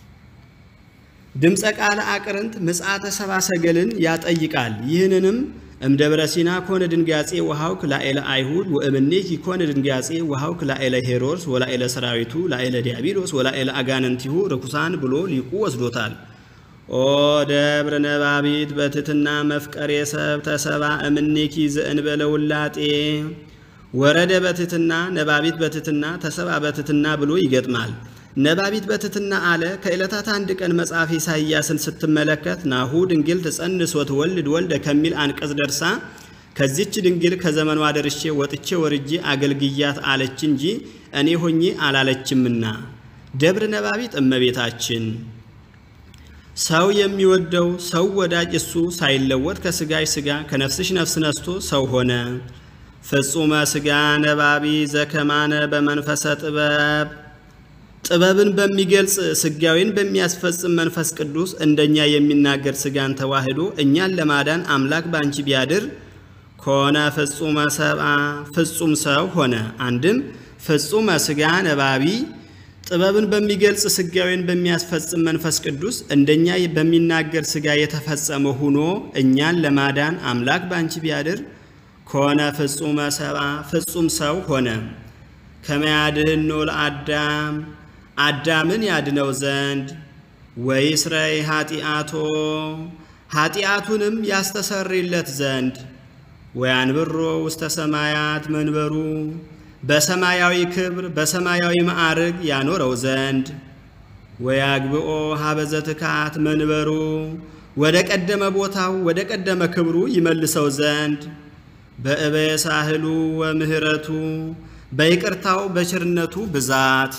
ድምፀ ቃለ አቅርንት ምጽአተ ሰብአ ሰገልን ያጠይቃል። ይህንንም እምደብረ ሲና ኮነ ድንጋጼ ወሃውክ ላኤለ አይሁድ ወእምኔኪ ኮነ ድንጋጼ ወሃውክ ላኤለ ሄሮድስ ወላኤለ ሰራዊቱ ላኤለ ዲያብሎስ ወላኤለ አጋነንቲሁ ርኩሳን ብሎ ሊቁ ወስዶታል። ኦ ደብረ ነባቢት በትትና መፍቀሬ ሰብ ተሰባ እምኔኪ ዘእንበለ ውላጤ ወረደ በትትና ነባቢት በትትና ተሰባ በትትና ብሎ ይገጥማል። ነባቢት በትትና አለ ከዕለታት አንድ ቀን መጽሐፍ ኢሳይያስን ስትመለከት ናሁ ድንግል ትጸንስ ወትወልድ ወልደ ከሚል አንቀጽ ደርሳ ከዚች ድንግል ከዘመኗ ደርሼ ወጥቼ ወርጄ አገልግያት አለች እንጂ እኔ ሆኜ አላለችምና። ደብረ ነባቢት እመቤታችን ሰው የሚወደው ሰው ወዳጅ እሱ ሳይለወጥ ከስጋሽ ስጋ ከነፍስሽ ነፍስ ነስቶ ሰው ሆነ። ፍጹመ ስጋ ነባቢ ዘከማነ በመንፈሰ ጥበብ ጥበብን በሚገልጽ ስጋዊን በሚያስፈጽም መንፈስ ቅዱስ እንደኛ የሚናገር ስጋን ተዋህዶ እኛን ለማዳን አምላክ ባንቺ ቢያድር ከሆነ ፍጹመ ሰብአ ፍጹም ሰው ሆነ። አንድም ፍጹመ ስጋ ነባቢ ጥበብን በሚገልጽ ስጋዊን በሚያስፈጽም መንፈስ ቅዱስ እንደኛ በሚናገር ስጋ የተፈጸመ ሁኖ እኛን ለማዳን አምላክ ባንቺ ቢያድር ከሆነ ፍጹመ ሰብአ ፍጹም ሰው ሆነ። ከመያድህኖ ለአዳም አዳምን ያድነው ዘንድ ወይስረይ ኃጢአቶ ኃጢአቱንም ያስተሰርይለት ዘንድ ወያንብሮ ውስተ ሰማያት መንበሩ በሰማያዊ ክብር በሰማያዊ ማዕርግ ያኖረው ዘንድ ወያግብኦ ሀበዘ ትካት መንበሩ ወደ ቀደመ ቦታው ወደ ቀደመ ክብሩ ይመልሰው ዘንድ በእበየ ሳህሉ ወምህረቱ በይቅርታው በቸርነቱ ብዛት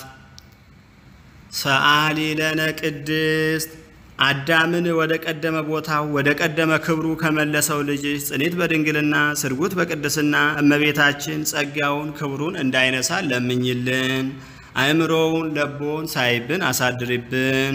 ሰአሊ ለነ ቅድስት አዳምን ወደ ቀደመ ቦታው ወደ ቀደመ ክብሩ ከመለሰው ልጅሽ ጽኒት በድንግልና ስርጉት በቅድስና እመቤታችን ጸጋውን ክብሩን እንዳይነሳ ለምኝልን። አእምሮውን ለቦን ሳይብን አሳድሪብን።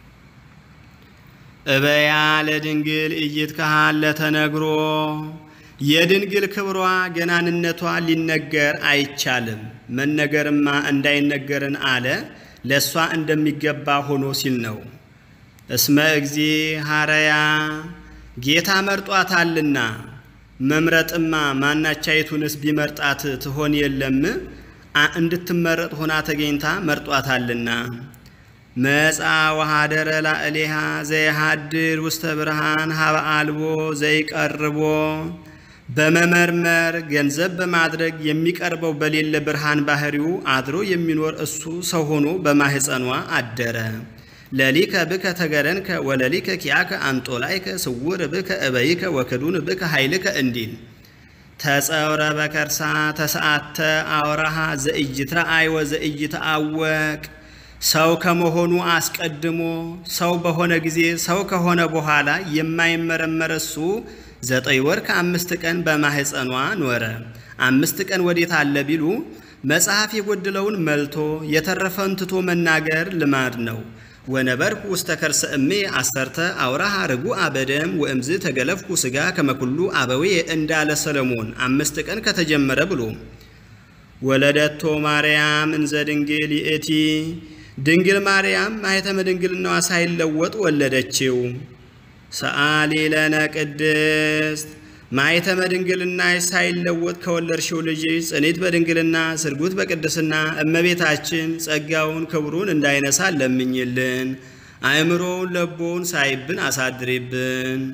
እበያ ለድንግል እይት ካህን ለተነግሮ የድንግል ክብሯ ገናንነቷ ሊነገር አይቻልም። መነገርማ እንዳይነገርን አለ ለእሷ እንደሚገባ ሆኖ ሲል ነው። እስመ እግዚ ሐረያ ጌታ መርጧታልና መምረጥማ ማናቻይቱንስ ቢመርጣት ትሆን የለም? እንድትመረጥ ሆና ተገኝታ መርጧታልና። መጻ ወሃደረ ላዕሌሃ ዘይሃድር ውስተ ብርሃን ሀበ አልቦ ዘይቀርቦ በመመርመር ገንዘብ በማድረግ የሚቀርበው በሌለ ብርሃን ባህሪው አድሮ የሚኖር እሱ ሰው ሆኖ በማህፀኗ አደረ። ለሊከ ብከ ተገረንከ ወለሊከ ኪያከ አንጦላይከ ስውር ብከ እበይከ ወክዱን ብከ ኃይልከ እንዲል ተጸውረ በከርሳ ተሰአተ አውራሃ ዘኢይትረአይ ወዘኢይትአወቅ ሰው ከመሆኑ አስቀድሞ ሰው በሆነ ጊዜ ሰው ከሆነ በኋላ የማይመረመር እሱ ዘጠኝ ወር ከአምስት ቀን በማህፀኗ ኖረ። አምስት ቀን ወዴት አለ ቢሉ መጽሐፍ የጎደለውን መልቶ የተረፈውን ትቶ መናገር ልማድ ነው። ወነበርኩ ውስተ ከርሰ እሜ አሰርተ አውራሃ ርጉአ በደም ወእምዝ ተገለፍኩ ስጋ ከመኩሉ አበዌ እንዳለ ሰለሞን አምስት ቀን ከተጀመረ ብሎ ወለደቶ ማርያም እንዘ ድንግል ይእቲ ድንግል ማርያም ማኅተመ ድንግልናዋ ሳይለወጥ ወለደችው። ሰአሊ ለነ ቅድስት ማኅተመ ድንግልና ሳይለወጥ ከወለድሽው ልጅ ጽኒት በድንግልና ስርጉት በቅድስና እመቤታችን ጸጋውን ክብሩን እንዳይነሳ ለምኝልን። አእምሮውን ለቦውን ሳይብን አሳድሪብን።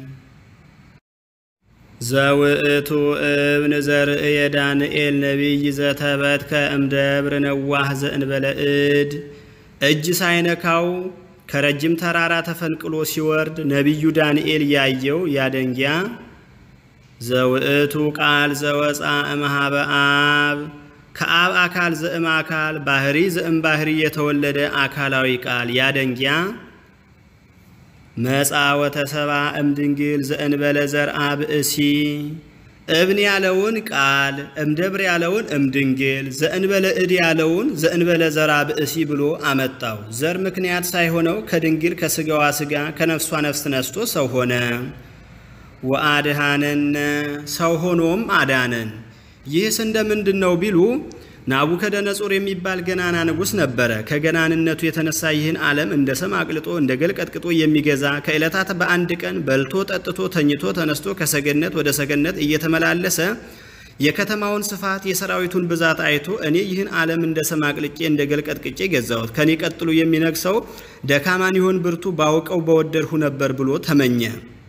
ዘውእቱ እብን ዘርእየ ዳንኤል ነቢይ ዘተበትከ እምደብር ነዋህ ዘእንበለ እድ እጅ ሳይነካው ከረጅም ተራራ ተፈንቅሎ ሲወርድ ነቢዩ ዳንኤል ያየው ያደንጊያ ዘውእቱ ቃል ዘወፃ እምሃበ አብ ከአብ አካል ዘእም አካል ባህሪ ዘእም ባህሪ የተወለደ አካላዊ ቃል ያደንጊያ መጻ ወተሰባ እምድንግል ዘእንበለ ዘርአ ብእሲ እብን ያለውን ቃል እምደብር ያለውን እምድንግል ዘእንበለ እድ ያለውን ዘእንበለ ዘራ ብእሲ ብሎ አመጣው። ዘር ምክንያት ሳይሆነው ከድንግል ከስጋዋ ስጋ ከነፍሷ ነፍስ ነስቶ ሰው ሆነ። ወአድሃነነ ሰው ሆኖም አዳነን። ይህስ እንደምንድን ነው ቢሉ ናቡከደነጾር የሚባል ገናና ንጉሥ ነበረ። ከገናንነቱ የተነሳ ይህን ዓለም እንደ ሰም አቅልጦ እንደ ገል ቀጥቅጦ የሚገዛ ከዕለታት በአንድ ቀን በልቶ ጠጥቶ ተኝቶ ተነስቶ ከሰገነት ወደ ሰገነት እየተመላለሰ የከተማውን ስፋት የሰራዊቱን ብዛት አይቶ እኔ ይህን ዓለም እንደ ሰም አቅልጬ እንደ ገል ቀጥቅጬ ገዛሁት፣ ከኔ ቀጥሎ የሚነግሰው ደካማን ይሆን ብርቱ ባውቀው በወደድሁ ነበር ብሎ ተመኘ።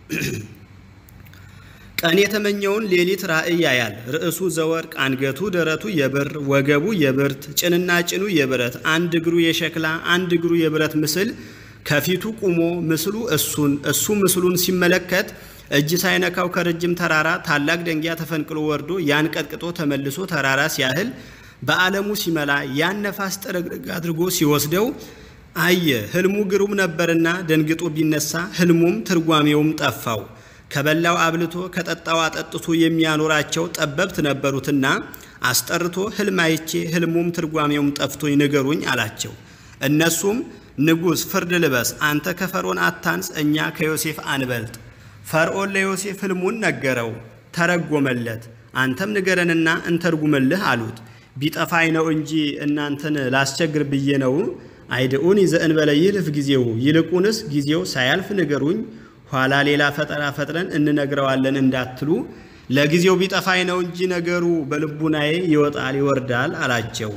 ቀን የተመኘውን ሌሊት ራእይ ያያል። ርዕሱ ዘወርቅ፣ አንገቱ ደረቱ የብር ወገቡ የብርት ጭንና ጭኑ የብረት አንድ እግሩ የሸክላ አንድ እግሩ የብረት ምስል ከፊቱ ቁሞ ምስሉ እሱን እሱ ምስሉን ሲመለከት እጅ ሳይነካው ከረጅም ተራራ ታላቅ ደንጊያ ተፈንቅሎ ወርዶ ያን ቀጥቅጦ ተመልሶ ተራራ ሲያህል በዓለሙ ሲመላ ያን ነፋስ ጥርግርግ አድርጎ ሲወስደው አየ። ህልሙ ግሩም ነበርና ደንግጦ ቢነሳ ህልሙም ትርጓሜውም ጠፋው። ከበላው አብልቶ ከጠጣው አጠጥቶ የሚያኖራቸው ጠበብት ነበሩትና አስጠርቶ ህልም አይቼ ህልሙም ትርጓሜውም ጠፍቶኝ ንገሩኝ አላቸው። እነሱም ንጉሥ ፍርድ ልበስ፣ አንተ ከፈርዖን አታንስ፣ እኛ ከዮሴፍ አንበልጥ። ፈርዖን ለዮሴፍ ህልሙን ነገረው፣ ተረጎመለት። አንተም ንገረንና እንተርጉምልህ አሉት። ቢጠፋኝ ነው እንጂ እናንተን ላስቸግር ብዬ ነው። አይድኡን ዘእንበለ ይልፍ ጊዜው፣ ይልቁንስ ጊዜው ሳያልፍ ንገሩኝ ኋላ ሌላ ፈጠራ ፈጥረን እንነግረዋለን እንዳትሉ ለጊዜው ቢጠፋኝ ነው እንጂ ነገሩ በልቡናዬ ይወጣል ይወርዳል አላቸው።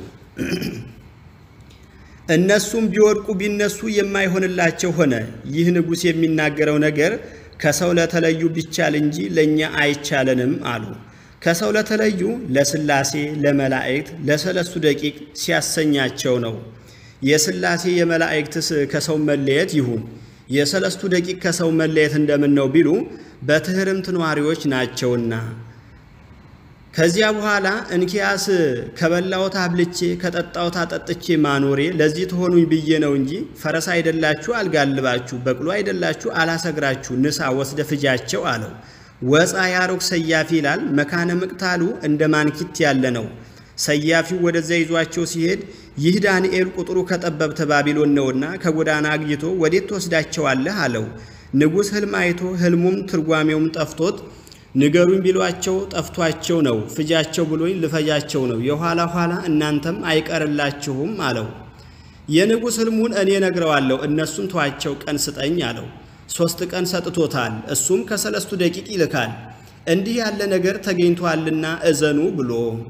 እነሱም ቢወድቁ ቢነሱ የማይሆንላቸው ሆነ። ይህ ንጉሥ የሚናገረው ነገር ከሰው ለተለዩ ቢቻል እንጂ ለእኛ አይቻለንም አሉ። ከሰው ለተለዩ ለሥላሴ፣ ለመላእክት፣ ለሰለስቱ ደቂቅ ሲያሰኛቸው ነው። የሥላሴ የመላእክትስ ከሰው መለየት ይሁን የሰለስቱ ደቂቅ ከሰው መለየት እንደምን ነው ቢሉ በትህርምት ነዋሪዎች ናቸውና። ከዚያ በኋላ እንኪያስ ከበላሁት አብልቼ ከጠጣሁት አጠጥቼ ማኖሬ ለዚህ ትሆኑኝ ብዬ ነው እንጂ ፈረስ አይደላችሁ አልጋልባችሁ፣ በቅሎ አይደላችሁ አላሰግራችሁ፣ ንሳ ወስደ ፍጃቸው አለው። ወፃ ያሮግ ሰያፊ ይላል። መካነ ምቅታሉ እንደ ማንኪት ያለ ነው። ሰያፊው ወደዚያ ይዟቸው ሲሄድ ይህ ዳንኤል ቁጥሩ ከጠበብተ ባቢሎን ነውና ከጎዳና አግኝቶ ወዴት ትወስዳቸዋለህ አለው። ንጉሥ ሕልም አይቶ ሕልሙም ትርጓሜውም ጠፍቶት ንገሩኝ ቢሏቸው ጠፍቷቸው ነው። ፍጃቸው ብሎኝ ልፈጃቸው ነው። የኋላ ኋላ እናንተም አይቀርላችሁም አለው። የንጉሥ ሕልሙን እኔ ነግረዋለሁ፣ እነሱን ተዋቸው፣ ቀን ስጠኝ አለው። ሦስት ቀን ሰጥቶታል። እሱም ከሰለስቱ ደቂቅ ይልካል። እንዲህ ያለ ነገር ተገኝቷልና እዘኑ ብሎ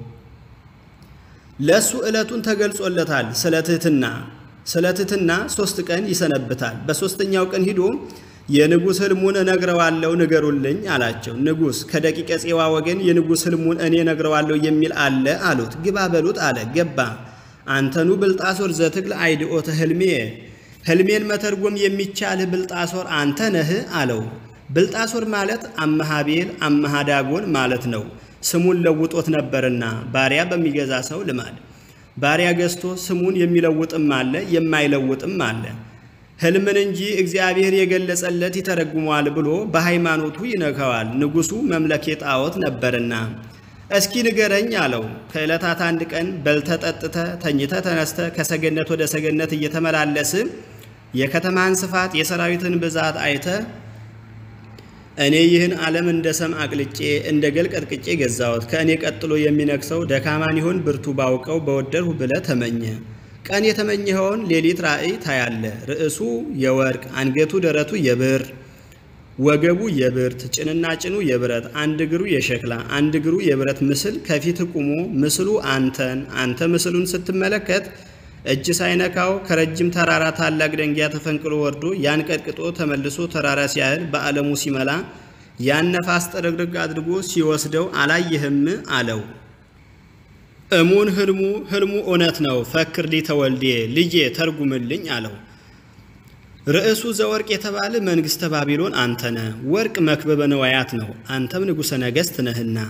ለእሱ ዕለቱን ተገልጾለታል። ስለ ትሕትና ስለ ትሕትና ሦስት ቀን ይሰነብታል። በሦስተኛው ቀን ሂዶ የንጉሥ ሕልሙን እነግረዋለሁ ንገሩልኝ አላቸው። ንጉሥ ከደቂቀ ፄዋ ወገን የንጉሥ ሕልሙን እኔ እነግረዋለሁ የሚል አለ አሉት። ግባ በሉት አለ። ገባ። አንተኑ ብልጣሶር ዘትክል አይድኦተ ሕልሜ ሕልሜን መተርጎም የሚቻልህ ብልጣሶር አንተ ነህ አለው። ብልጣሶር ማለት አመሃቤል አመሃዳጎን ማለት ነው። ስሙን ለውጦት ነበርና ባሪያ በሚገዛ ሰው ልማድ ባሪያ ገዝቶ ስሙን የሚለውጥም አለ የማይለውጥም አለ። ሕልምን እንጂ እግዚአብሔር የገለጸለት ይተረጉመዋል ብሎ በሃይማኖቱ ይነካዋል። ንጉሡ መምለኬ ጣዖት ነበርና እስኪ ንገረኝ አለው። ከዕለታት አንድ ቀን በልተ ጠጥተ ተኝተ ተነስተ ከሰገነት ወደ ሰገነት እየተመላለስ የከተማን ስፋት የሰራዊትን ብዛት አይተ እኔ ይህን ዓለም እንደ ሰም አቅልጬ እንደ ገል ቀጥቅጬ ገዛሁት፣ ከእኔ ቀጥሎ የሚነግሰው ደካማን ይሆን ብርቱ ባውቀው በወደድሁ ብለ ተመኘ። ቀን የተመኘኸውን ሌሊት ራእይ ታያለ። ርዕሱ የወርቅ አንገቱ ደረቱ የብር ወገቡ የብርት ጭንና ጭኑ የብረት አንድ እግሩ የሸክላ አንድ እግሩ የብረት ምስል ከፊት ቁሞ ምስሉ አንተን አንተ ምስሉን ስትመለከት እጅ ሳይነካው ከረጅም ተራራ ታላቅ ደንጊያ ተፈንቅሎ ወርዶ ያን ቀጥቅጦ ተመልሶ ተራራ ሲያህል በዓለሙ ሲመላ ያን ነፋስ ጥርግርግ አድርጎ ሲወስደው አላየህም አለው። እሙን ህልሙ ህልሙ እውነት ነው። ፈክር ሊተወልዴ ልጄ ተርጉምልኝ አለው። ርዕሱ ዘወርቅ የተባለ መንግሥተ ባቢሎን አንተ ነህ። ወርቅ መክበበ ነዋያት ነው። አንተም ንጉሠ ነገሥት ነህና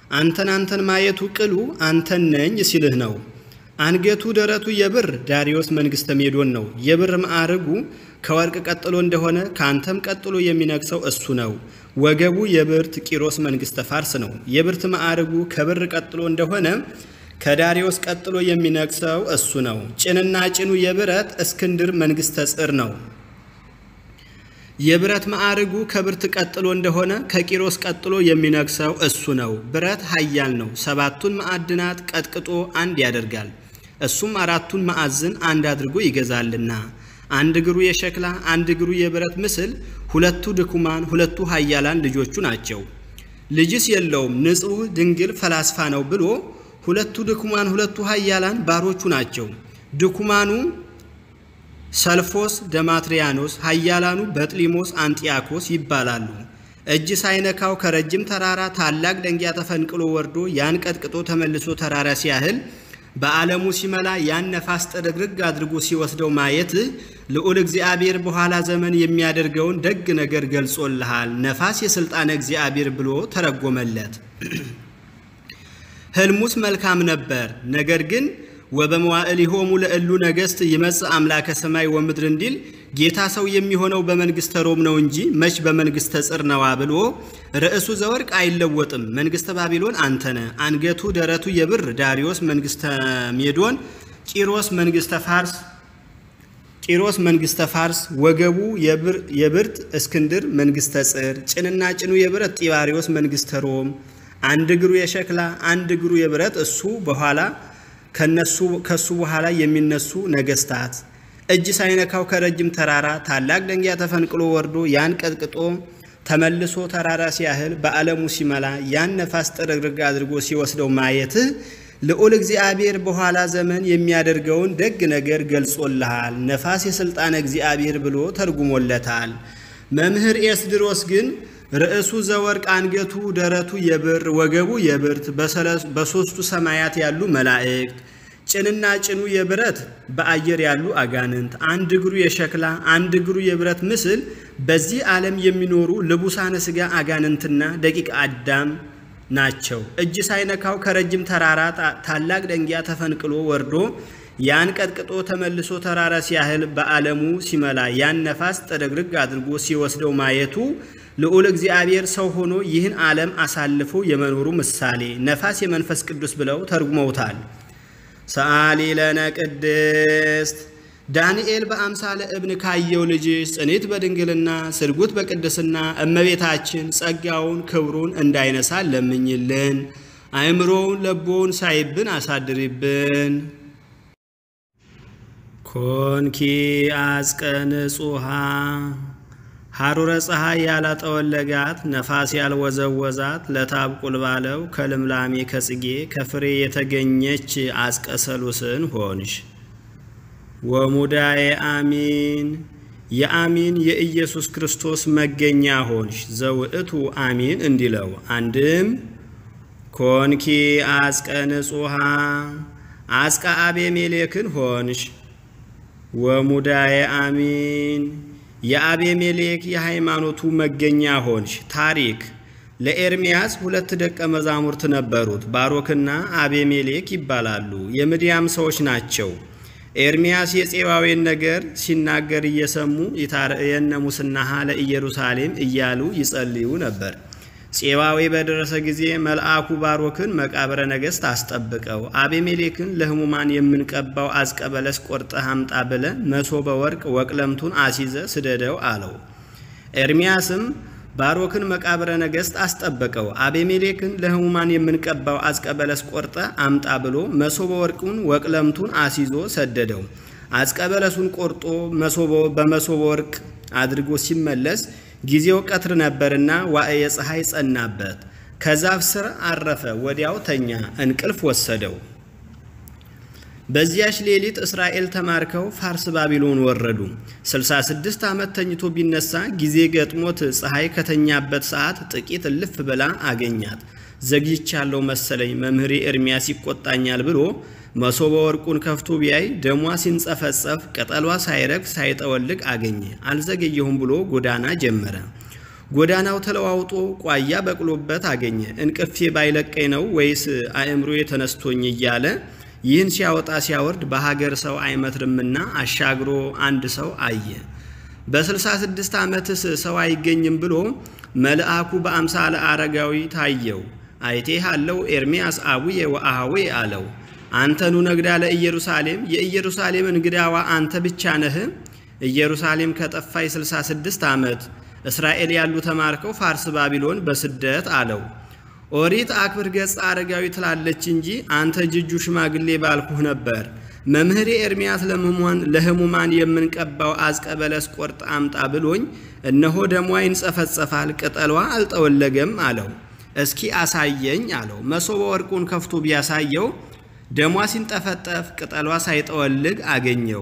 አንተን አንተን ማየቱ ቅሉ አንተን ነኝ ሲልህ ነው። አንገቱ ደረቱ የብር ዳሪዮስ መንግሥተ ሜዶን ነው። የብር ማዕርጉ ከወርቅ ቀጥሎ እንደሆነ ከአንተም ቀጥሎ የሚነግሰው እሱ ነው። ወገቡ የብርት ቂሮስ መንግሥተ ፋርስ ነው። የብርት ማዕርጉ ከብር ቀጥሎ እንደሆነ ከዳሪዮስ ቀጥሎ የሚነግሰው እሱ ነው። ጭንና ጭኑ የብረት እስክንድር መንግሥተ ጽር ነው። የብረት ማዕርጉ ከብርት ቀጥሎ እንደሆነ ከቂሮስ ቀጥሎ የሚነግሰው እሱ ነው። ብረት ኃያል ነው። ሰባቱን ማዕድናት ቀጥቅጦ አንድ ያደርጋል። እሱም አራቱን ማዕዝን አንድ አድርጎ ይገዛልና አንድ እግሩ የሸክላ አንድ እግሩ የብረት ምስል፣ ሁለቱ ድኩማን ሁለቱ ኃያላን ልጆቹ ናቸው። ልጅስ የለውም ንጹሕ ድንግል ፈላስፋ ነው ብሎ ሁለቱ ድኩማን ሁለቱ ኃያላን ባሮቹ ናቸው። ድኩማኑ ሰልፎስ ደማትሪያኖስ፣ ኃያላኑ በጥሊሞስ አንጢያኮስ ይባላሉ። እጅ ሳይነካው ከረጅም ተራራ ታላቅ ደንጊያ ተፈንቅሎ ወርዶ ያን ቀጥቅጦ ተመልሶ ተራራ ሲያህል በዓለሙ ሲመላ ያን ነፋስ ጥርግርግ አድርጎ ሲወስደው ማየት ልዑል እግዚአብሔር በኋላ ዘመን የሚያደርገውን ደግ ነገር ገልጾልሃል። ነፋስ የሥልጣነ እግዚአብሔር ብሎ ተረጎመለት። ሕልሙስ መልካም ነበር። ነገር ግን ወበመዋዕሊሆሙ ለእሉ ነገሥት ይመጽእ አምላከ ሰማይ ወምድር እንዲል ጌታ ሰው የሚሆነው በመንግሥተ ሮም ነው እንጂ መች በመንግሥተ ጽር ነዋ ብሎ ርዕሱ ዘወርቅ አይለወጥም። መንግሥተ ባቢሎን አንተነ፣ አንገቱ ደረቱ የብር ዳሪዮስ መንግሥተ ሜዶን፣ ቂሮስ መንግሥተ ፋርስ ቂሮስ መንግሥተ ፋርስ፣ ወገቡ የብርት እስክንድር መንግሥተ ጽር፣ ጭንና ጭኑ የብረት ጢባሪዮስ መንግሥተ ሮም፣ አንድ እግሩ የሸክላ አንድ እግሩ የብረት እሱ በኋላ ከሱ በኋላ የሚነሱ ነገስታት እጅ ሳይነካው ከረጅም ተራራ ታላቅ ደንጊያ ተፈንቅሎ ወርዶ ያን ቀጥቅጦ ተመልሶ ተራራ ሲያህል በዓለሙ ሲመላ ያን ነፋስ ጥርግርግ አድርጎ ሲወስደው ማየትህ ልዑል እግዚአብሔር በኋላ ዘመን የሚያደርገውን ደግ ነገር ገልጾልሃል። ነፋስ የሥልጣነ እግዚአብሔር ብሎ ተርጉሞለታል። መምህር ኤስድሮስ ግን ርዕሱ ዘወርቅ አንገቱ ደረቱ የብር ወገቡ የብርት በሦስቱ ሰማያት ያሉ መላእክት ጭንና ጭኑ የብረት በአየር ያሉ አጋንንት አንድ እግሩ የሸክላ አንድ እግሩ የብረት ምስል በዚህ ዓለም የሚኖሩ ልቡሳነ ሥጋ አጋንንትና ደቂቅ አዳም ናቸው። እጅ ሳይነካው ከረጅም ተራራ ታላቅ ደንጊያ ተፈንቅሎ ወርዶ ያን ቀጥቅጦ ተመልሶ ተራራ ሲያህል በዓለሙ ሲመላ ያን ነፋስ ጠደግርግ አድርጎ ሲወስደው ማየቱ ልዑል እግዚአብሔር ሰው ሆኖ ይህን ዓለም አሳልፎ የመኖሩ ምሳሌ ነፋስ የመንፈስ ቅዱስ ብለው ተርጉመውታል። ሰአሊ ለነ ቅድስት ዳንኤል በአምሳለ እብን ካየው ልጅሽ ጽኔት በድንግልና ስርጉት በቅድስና እመቤታችን ጸጋውን ክብሩን እንዳይነሳ ለምኝልን። አእምሮውን ለቦውን ሳይብን አሳድሪብን። ኮንኪ አጽቀ ንጹሃ ሐሩረ ፀሐይ ያላጠወለጋት ነፋስ ያልወዘወዛት ለታብቁል ባለው ከልምላሜ ከጽጌ ከፍሬ የተገኘች አጽቀ ሰሉስን ሆንሽ። ወሙዳዬ አሚን የአሚን የኢየሱስ ክርስቶስ መገኛ ሆንሽ። ዘውእቱ አሚን እንዲለው አንድም ኮንኪ አጽቀ ንጹሃ አጽቀ አቤሜሌክን ሆንሽ። ወሙዳዬ አሚን የአቤሜሌክ የሃይማኖቱ መገኛ ሆንሽ። ታሪክ ለኤርምያስ ሁለት ደቀ መዛሙርት ነበሩት፣ ባሮክና አቤሜሌክ ይባላሉ። የምድያም ሰዎች ናቸው። ኤርምያስ የፄዋዌን ነገር ሲናገር እየሰሙ ይታርየነ ሙስናሃ ለኢየሩሳሌም እያሉ ይጸልዩ ነበር። ፄዋዌ በደረሰ ጊዜ መልአኩ ባሮክን መቃብረ ነገሥት አስጠብቀው አቤሜሌክን ለሕሙማን የምንቀባው አዝቀ በለስ ቆርጠህ አምጣ ብለ መሶበ ወርቅ ወቅለምቱን አሲዘ ስደደው አለው። ኤርምያስም ባሮክን መቃብረ ነገሥት አስጠበቀው። አቤሜሌክን ለሕሙማን የምንቀባው አዝቀ በለስ ቆርጠ አምጣ ብሎ መሶበ ወርቁን ወቅለምቱን አሲዞ ሰደደው። አዝቀ በለሱን ቆርጦ በመሶበ ወርቅ አድርጎ ሲመለስ ጊዜው ቀትር ነበርና ዋዕየ ፀሐይ ጸናበት። ከዛፍ ስር አረፈ፣ ወዲያው ተኛ፣ እንቅልፍ ወሰደው። በዚያች ሌሊት እስራኤል ተማርከው ፋርስ ባቢሎን ወረዱ። 66 ዓመት ተኝቶ ቢነሳ ጊዜ ገጥሞት ፀሐይ ከተኛበት ሰዓት ጥቂት እልፍ ብላ አገኛት። ዘግይቻለሁ መሰለኝ መምህሬ ኤርምያስ ይቆጣኛል ብሎ መሶበ ወርቁን ከፍቶ ቢያይ ደሟ ሲንጸፈጸፍ ቅጠሏ ሳይረግፍ ሳይጠወልግ አገኘ። አልዘገየሁም ብሎ ጎዳና ጀመረ። ጎዳናው ተለዋውጦ ቋያ በቅሎበት አገኘ። እንቅፌ ባይለቀኝ ነው ወይስ አእምሮዬ ተነስቶኝ እያለ ይህን ሲያወጣ ሲያወርድ በሀገር ሰው አይመትርምና አሻግሮ አንድ ሰው አየ። በስልሳ ስድስት ዓመትስ ሰው አይገኝም ብሎ መልአኩ በአምሳለ አረጋዊ ታየው። አይቴህ አለው ኤርምያስ አቡዬ ወአሃዌ አለው። አንተኑ ነግዳ ለኢየሩሳሌም የኢየሩሳሌም እንግዳዋ አንተ ብቻ ነህ? ኢየሩሳሌም ከጠፋይ 66 ዓመት እስራኤል ያሉ ተማርከው ፋርስ ባቢሎን በስደት አለው። ኦሪት አክብር ገጽ አረጋዊ ትላለች እንጂ አንተ ጅጁ ሽማግሌ ባልኩህ ነበር። መምህሬ ኤርምያስ ለሕሙማን የምንቀባው አዝቀ በለስ ቆርጥ አምጣ ብሎኝ እነሆ ደሟ ይንጸፈጸፋል፣ ቅጠሏ አልጠወለገም አለው። እስኪ አሳየኝ አለው። መሶበ ወርቁን ከፍቶ ቢያሳየው ደሟ ሲንጠፈጠፍ ቅጠሏ ሳይጠወልግ አገኘው።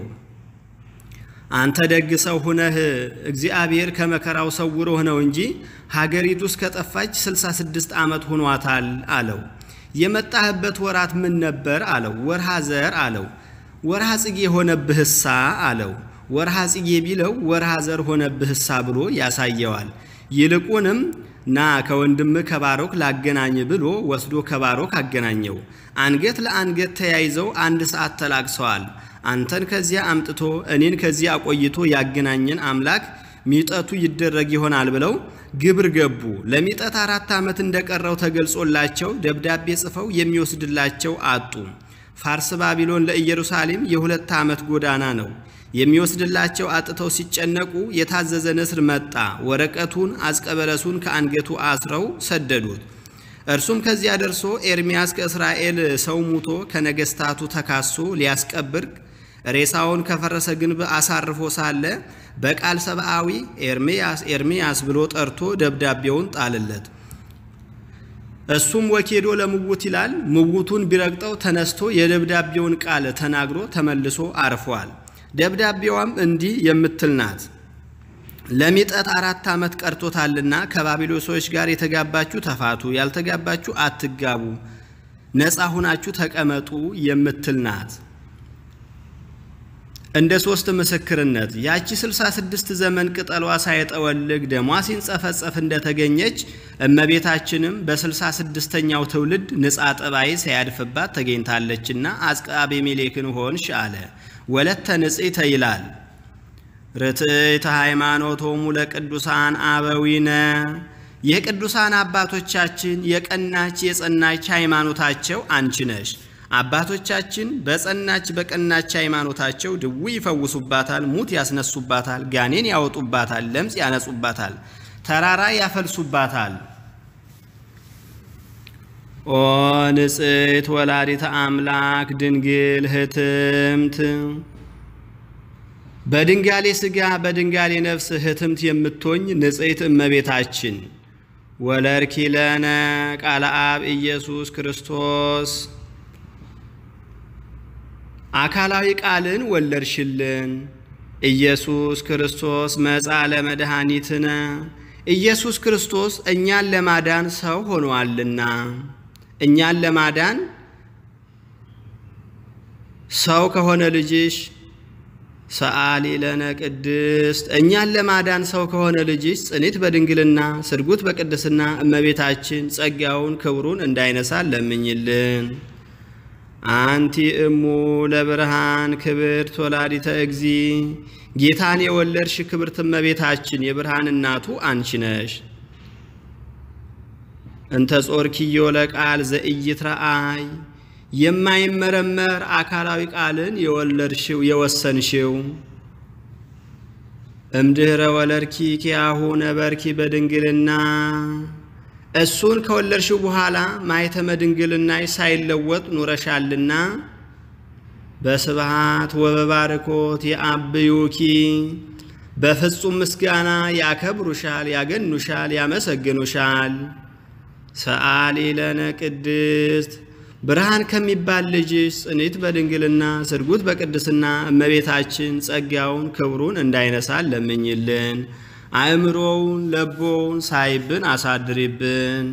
አንተ ደግ ሰው ሁነህ እግዚአብሔር ከመከራው ሰውሮህ ነው እንጂ ሀገሪቱ እስከጠፋች 66 ዓመት ሆኗታል አለው። የመጣህበት ወራት ምን ነበር አለው። ወርሃ ዘር አለው። ወርሃ ጽጌ ሆነብህሳ አለው። ወርሃ ጽጌ ቢለው ወርሃ ዘር ሆነብህሳ ብሎ ያሳየዋል። ይልቁንም ና ከወንድምህ ከባሮክ ላገናኝ ብሎ ወስዶ ከባሮክ አገናኘው። አንገት ለአንገት ተያይዘው አንድ ሰዓት ተላቅሰዋል። አንተን ከዚያ አምጥቶ እኔን ከዚያ አቆይቶ ያገናኘን አምላክ ሚጠቱ ይደረግ ይሆናል ብለው ግብር ገቡ። ለሚጠት አራት ዓመት እንደቀረው ተገልጾላቸው ደብዳቤ ጽፈው የሚወስድላቸው አጡ። ፋርስ ባቢሎን ለኢየሩሳሌም የሁለት ዓመት ጎዳና ነው። የሚወስድላቸው አጥተው ሲጨነቁ የታዘዘ ንስር መጣ። ወረቀቱን አዝቀበለሱን ከአንገቱ አስረው ሰደዱት። እርሱም ከዚያ ደርሶ ኤርምያስ ከእስራኤል ሰው ሙቶ ከነገስታቱ ተካሶ ሊያስቀብር ሬሳውን ከፈረሰ ግንብ አሳርፎ ሳለ በቃል ሰብአዊ ኤርምያስ ኤርምያስ ብሎ ጠርቶ ደብዳቤውን ጣልለት። እሱም ወኬዶ ለምውት ይላል። ምውቱን ቢረግጠው ተነስቶ የደብዳቤውን ቃል ተናግሮ ተመልሶ አርፏል። ደብዳቤዋም እንዲህ የምትል ናት። ለሚጠት አራት ዓመት ቀርቶታልና ከባቢሎን ሰዎች ጋር የተጋባችሁ ተፋቱ፣ ያልተጋባችሁ አትጋቡ፣ ነፃ ሁናችሁ ተቀመጡ የምትል ናት። እንደ ሶስት ምስክርነት ያቺ 66 ዘመን ቅጠሏ ሳይጠወልግ ደሟ ሲንጸፈጸፍ እንደተገኘች እመቤታችንም በ66ኛው ትውልድ ንጻ ጠባይ ሳያድፍባት ተገኝታለችና አጽቀ አቤሜሌክን ሆንሽ አለ። ወለተ ንጽሕተ ይላል። ርትዕተ ሃይማኖቶሙ ለቅዱሳን አበዊነ የቅዱሳን አባቶቻችን የቀናች የጸናች ሃይማኖታቸው አንቺ ነሽ። አባቶቻችን በጸናች በቀናች ሃይማኖታቸው ድዊ ይፈውሱባታል፣ ሙት ያስነሱባታል፣ ጋኔን ያወጡባታል፣ ለምጽ ያነጹባታል፣ ተራራ ያፈልሱባታል። ኦ ንጽሕት ወላዲተ አምላክ ድንግል ህትምት በድንጋሌ ሥጋ በድንጋሌ ነፍስ ህትምት የምትሆኝ ንጽሕት እመቤታችን ወለርኪ ለነ ቃለ አብ ኢየሱስ ክርስቶስ አካላዊ ቃልን ወለድሽልን። ኢየሱስ ክርስቶስ መጻ ለመድኃኒትነ ኢየሱስ ክርስቶስ እኛን ለማዳን ሰው ሆኗልና እኛን ለማዳን ሰው ከሆነ ልጅሽ ሰአሊ ለነ ቅድስት እኛን ለማዳን ሰው ከሆነ ልጅሽ ጽኒት በድንግልና ስርጉት በቅድስና እመቤታችን ጸጋውን ክብሩን እንዳይነሳን ለምኝልን። አንቲ እሙ ለብርሃን ክብርት ወላዲተ እግዚ ጌታን የወለድሽ ክብርት እመቤታችን የብርሃን እናቱ አንቺ ነሽ። እንተ ጾርኪዮ ለቃል ዘኢይትረአይ የማይመረመር አካላዊ ቃልን የወለድሽው የወሰንሽው እምድኅረ ወለድኪ ኪያሁ ነበርኪ በድንግልና እሱን ከወለድሽው በኋላ ማኅተመ ድንግልናሽ ሳይለወጥ ኑረሻልና በስብሃት ወበባርኮት የአብዩኪ በፍጹም ምስጋና ያከብሩሻል፣ ያገኑሻል፣ ያመሰግኑሻል። ሰአሊ ለነ ቅድስት ብርሃን ከሚባል ልጅሽ ጽኒት በድንግልና ስርጉት በቅድስና እመቤታችን ጸጋውን ክብሩን እንዳይነሳን ለምኝልን። አእምሮውን ለቦውን ሳይብን አሳድሪብን።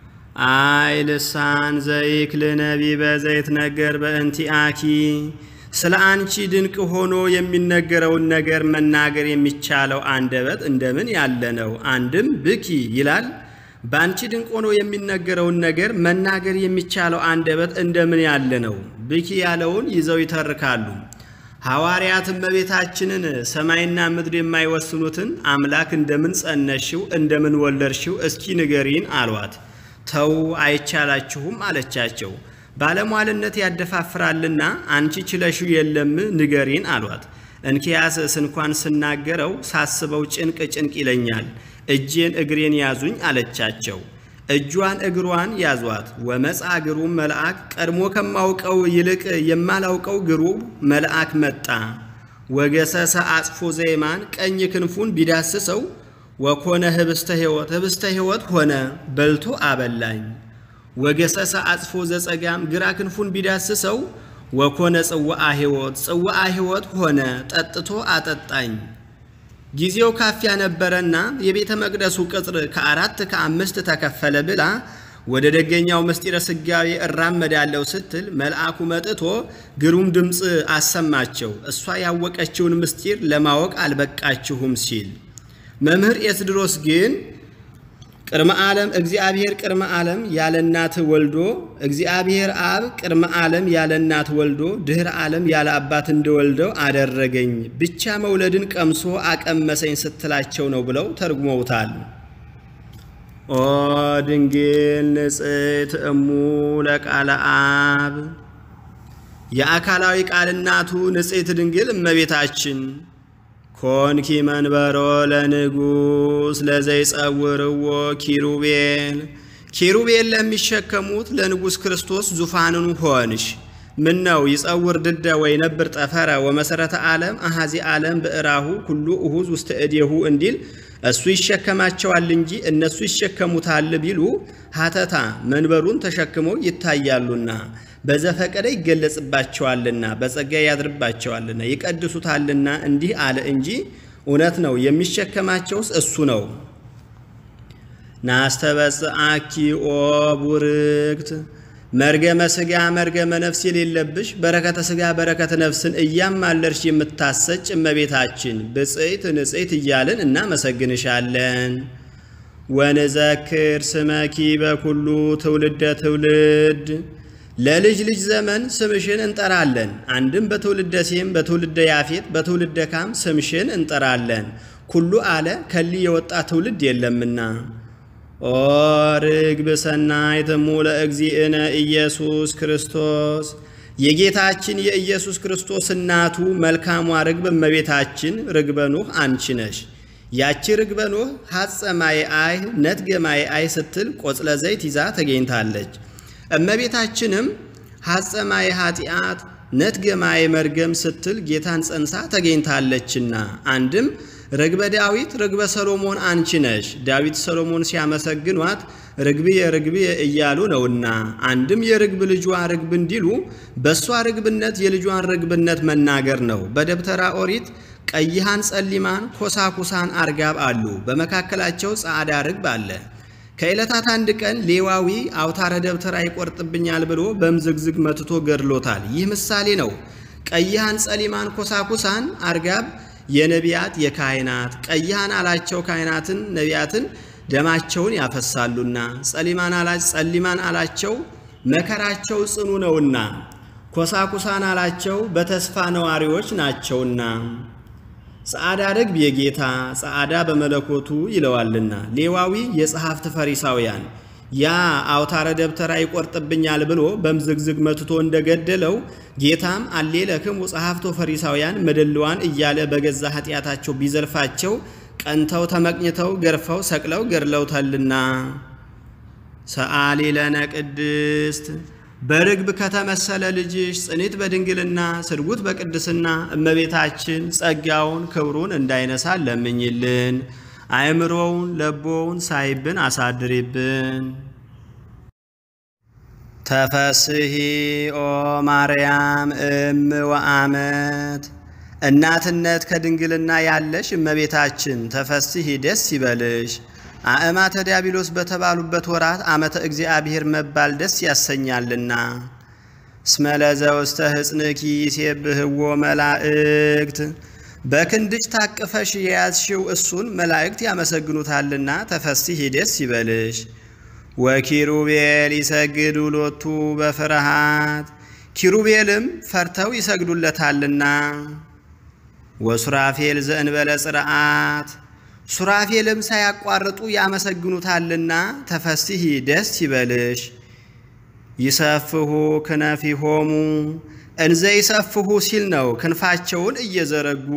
አይ ልሳን ዘይክል ነቢበ ዘይትነገር በእንቲአኪ ስለ አንቺ ድንቅ ሆኖ የሚነገረውን ነገር መናገር የሚቻለው አንደበት እንደምን ያለ ነው? አንድም ብኪ ይላል። በአንቺ ድንቅ ሆኖ የሚነገረውን ነገር መናገር የሚቻለው አንደበት እንደምን ያለ ነው? ብኪ ያለውን ይዘው ይተርካሉ። ሐዋርያት እመቤታችንን ሰማይና ምድር የማይወስኑትን አምላክ እንደምን ጸነሽው እንደምን ወለድሽው እስኪ ንገሪን አሏት። ተው አይቻላችሁም አለቻቸው። ባለሟልነት ያደፋፍራልና አንቺ ችለሽው የለም ንገሪን አሏት። እንኪያስስ እንኳን ስናገረው ሳስበው ጭንቅ ጭንቅ ይለኛል፣ እጄን እግሬን ያዙኝ አለቻቸው። እጇን እግሯን ያዟት። ወመጻ ግሩም መልአክ ቀድሞ ከማውቀው ይልቅ የማላውቀው ግሩም መልአክ መጣ። ወገሰሰ አጽፎ ዘይማን ቀኝ ክንፉን ቢዳስሰው ወኮነ ህብስተ ሕይወት ህብስተ ሕይወት ሆነ በልቶ አበላኝ። ወገሰሰ አጽፎ ዘጸጋም ግራ ክንፉን ቢዳስሰው ወኮነ ጽዋአ ሕይወት ጽዋአ ሕይወት ሆነ ጠጥቶ አጠጣኝ። ጊዜው ካፊያ ነበረና የቤተ መቅደሱ ቅጥር ከአራት ከአምስት ተከፈለ ብላ ወደ ደገኛው ምስጢረ ሥጋዌ እራመዳለሁ ስትል መልአኩ መጥቶ ግሩም ድምፅ አሰማቸው። እሷ ያወቀችውን ምስጢር ለማወቅ አልበቃችሁም ሲል መምህር ኤስድሮስ ግን ቅድመ ዓለም እግዚአብሔር ቅድመ ዓለም ያለ እናት ወልዶ እግዚአብሔር አብ ቅድመ ዓለም ያለ እናት ወልዶ ድኅረ ዓለም ያለ አባት እንደወልደው አደረገኝ ብቻ መውለድን ቀምሶ አቀመሰኝ ስትላቸው ነው ብለው ተርጉመውታል። ኦ ድንግል ንጽሕት እሙ ለቃለ አብ የአካላዊ ቃል እናቱ ንጽሕት ድንግል እመቤታችን ኮንኪ መንበሮ ለንጉሥ ለዘይጸውርዎ ኪሩቤል ኪሩቤል ለሚሸከሙት ለንጉሥ ክርስቶስ ዙፋንን ሆንሽ። ምን ነው ይጸውር ድደ ወይ ነብር ጠፈረ ወመሰረተ ዓለም አሐዚ ዓለም ብዕራሁ ኩሉ እሁዝ ውስተ እዴሁ እንዲል እሱ ይሸከማቸዋል እንጂ እነሱ ይሸከሙታል ቢሉ ሀተታ መንበሩን ተሸክመው ይታያሉና በዘፈቀደ ይገለጽባቸዋልና በጸጋ ያድርባቸዋልና ይቀድሱታልና እንዲህ አለ እንጂ እውነት ነው። የሚሸከማቸውስ እሱ ነው። ናስተበጽአኪ ኦ ቡርክት መርገመ ሥጋ መርገመ ነፍስ የሌለብሽ በረከተ ሥጋ በረከተ ነፍስን እያማለርሽ የምታሰጭ እመቤታችን ብጽዕት ንጽሕት እያልን እናመሰግንሻለን። ወንዘክር ስመኪ በኩሉ ትውልደ ትውልድ ለልጅ ልጅ ዘመን ስምሽን እንጠራለን። አንድም በትውልደ ሴም፣ በትውልደ ያፌት፣ በትውልደ ካም ስምሽን እንጠራለን። ኩሉ አለ ከሊ የወጣ ትውልድ የለምና። ኦ ርግብ ሰናይት እሙ ለእግዚእነ ኢየሱስ ክርስቶስ የጌታችን የኢየሱስ ክርስቶስ እናቱ መልካሟ ርግብ እመቤታችን ርግበ ኖህ አንቺ ነሽ። ያቺ ርግበ ኖህ ሐጸ ማየ አይ ነትገ ማየ አይ ስትል ቆጽለ ዘይት ይዛ ተገኝታለች። እመቤታችንም ሐጸ ማየ ኃጢአት ነትገ ማየ መርገም ስትል ጌታን ጸንሳ ተገኝታለችና አንድም ርግበ ዳዊት ርግበ ሰሎሞን አንቺ ነሽ። ዳዊት ሰሎሞን ሲያመሰግኗት ርግብየ ርግብየ እያሉ ነውና አንድም የርግብ ልጇ ርግብ እንዲሉ በእሷ ርግብነት የልጇን ርግብነት መናገር ነው። በደብተራ ኦሪት ቀይሃን ጸሊማን ኮሳኩሳን አርጋብ አሉ። በመካከላቸው ጻዕዳ ርግብ አለ። ከዕለታት አንድ ቀን ሌዋዊ አውታረ ደብተራ ይቆርጥብኛል ብሎ በምዝግዝግ መትቶ ገድሎታል። ይህ ምሳሌ ነው። ቀይሃን ጸሊማን ኮሳኩሳን አርጋብ የነቢያት የካህናት ቀይሃን አላቸው ካህናትን ነቢያትን ደማቸውን ያፈሳሉና፣ ጸሊማን አላቸው መከራቸው ጽኑ ነውና፣ ኮሳኩሳን አላቸው በተስፋ ነዋሪዎች ናቸውና። ጸዓዳ ርግብ የጌታ ጸዓዳ በመለኮቱ ይለዋልና። ሌዋዊ የጸሐፍት ፈሪሳውያን ያ አውታረ ደብተራ ይቆርጥብኛል ብሎ በምዝግዝግ መትቶ እንደገደለው ጌታም አሌለክሙ ጸሐፍቶ ፈሪሳውያን መደልዋን እያለ በገዛ ኃጢአታቸው ቢዘልፋቸው ቀንተው ተመቅኝተው ገርፈው ሰቅለው ገድለውታልና። ሰአሊ ለነ ቅድስት በርግብ ከተመሰለ ልጅሽ ጽኒት በድንግልና ስርጉት በቅድስና እመቤታችን ጸጋውን ክብሩን እንዳይነሳ ለምኝልን። አእምሮውን ለቦውን ሳይብን አሳድሪብን። ተፈስሂ ኦ ማርያም እም ወአመት እናትነት ከድንግልና ያለሽ እመቤታችን ተፈስሂ ደስ ይበልሽ። አእማተ ዲያብሎስ በተባሉበት ወራት ዓመተ እግዚአብሔር መባል ደስ ያሰኛልና። እስመ ለዘውስተ ሕፅንኪ ይሴብህዎ መላእክት በክንድሽ ታቅፈሽ የያዝሽው እሱን መላእክት ያመሰግኑታልና ተፈሥሒ ደስ ይበልሽ። ወኪሩቤል ይሰግዱ ሎቱ በፍርሃት ኪሩቤልም ፈርተው ይሰግዱለታልና። ወሱራፌል ዘእንበለ ጽርዓት ሱራፌልም ሳያቋርጡ ያመሰግኑታልና ተፈሥሒ ደስ ይበልሽ። ይሰፍሁ ክነፊሆሙ እንዘ ይሰፍሁ ሲል ነው ክንፋቸውን እየዘረጉ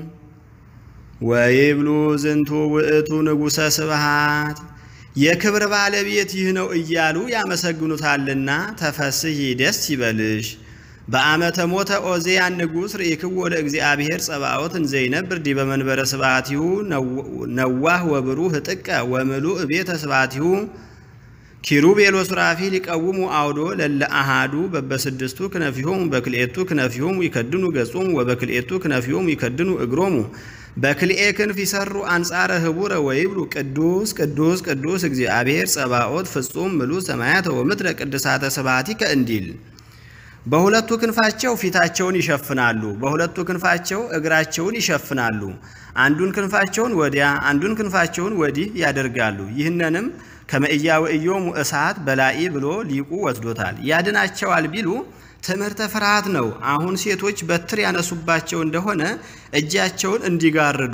ወይብሉ ዝንቱ ውእቱ ንጉሠ ስብሃት የክብር ባለቤት ይህ ነው እያሉ ያመሰግኑታልና ተፈሥሒ ደስ ይበልሽ። በዓመተ ሞተ ኦዜያን ንጉሥ ርኢክዎ ለእግዚአብሔር ጸባዖት እንዘ ይነብር ዲበ መንበረ ስብሐቲሁ ነዋህ ወብሩህ ጥቀ ወምሉእ ቤተ ስብሐቲሁ ኪሩቤል ወሱራፌል ይቀውሙ አውዶ ለለ አሃዱ በበስድስቱ ክነፊሆሙ በክልኤቱ ክነፊሆሙ ይከድኑ ገጾሙ ወበክልኤቱ ክነፊሆሙ ይከድኑ እግሮሙ በክልኤ ክንፍ ይሰሩ አንጻረ ህቡረ ወይብሉ ቅዱስ ቅዱስ ቅዱስ እግዚአብሔር ጸባዖት ፍጹም ምሉ ሰማያተ ወምድረ ቅድሳተ ስብሐቲከ እንዲል በሁለቱ ክንፋቸው ፊታቸውን ይሸፍናሉ፣ በሁለቱ ክንፋቸው እግራቸውን ይሸፍናሉ። አንዱን ክንፋቸውን ወዲያ አንዱን ክንፋቸውን ወዲህ ያደርጋሉ። ይህንንም ከመእያውእዮሙ እሳት በላኢ ብሎ ሊቁ ወስዶታል። ያድናቸዋል ቢሉ ትምህርተ ፍርሃት ነው። አሁን ሴቶች በትር ያነሱባቸው እንደሆነ እጃቸውን እንዲጋርዱ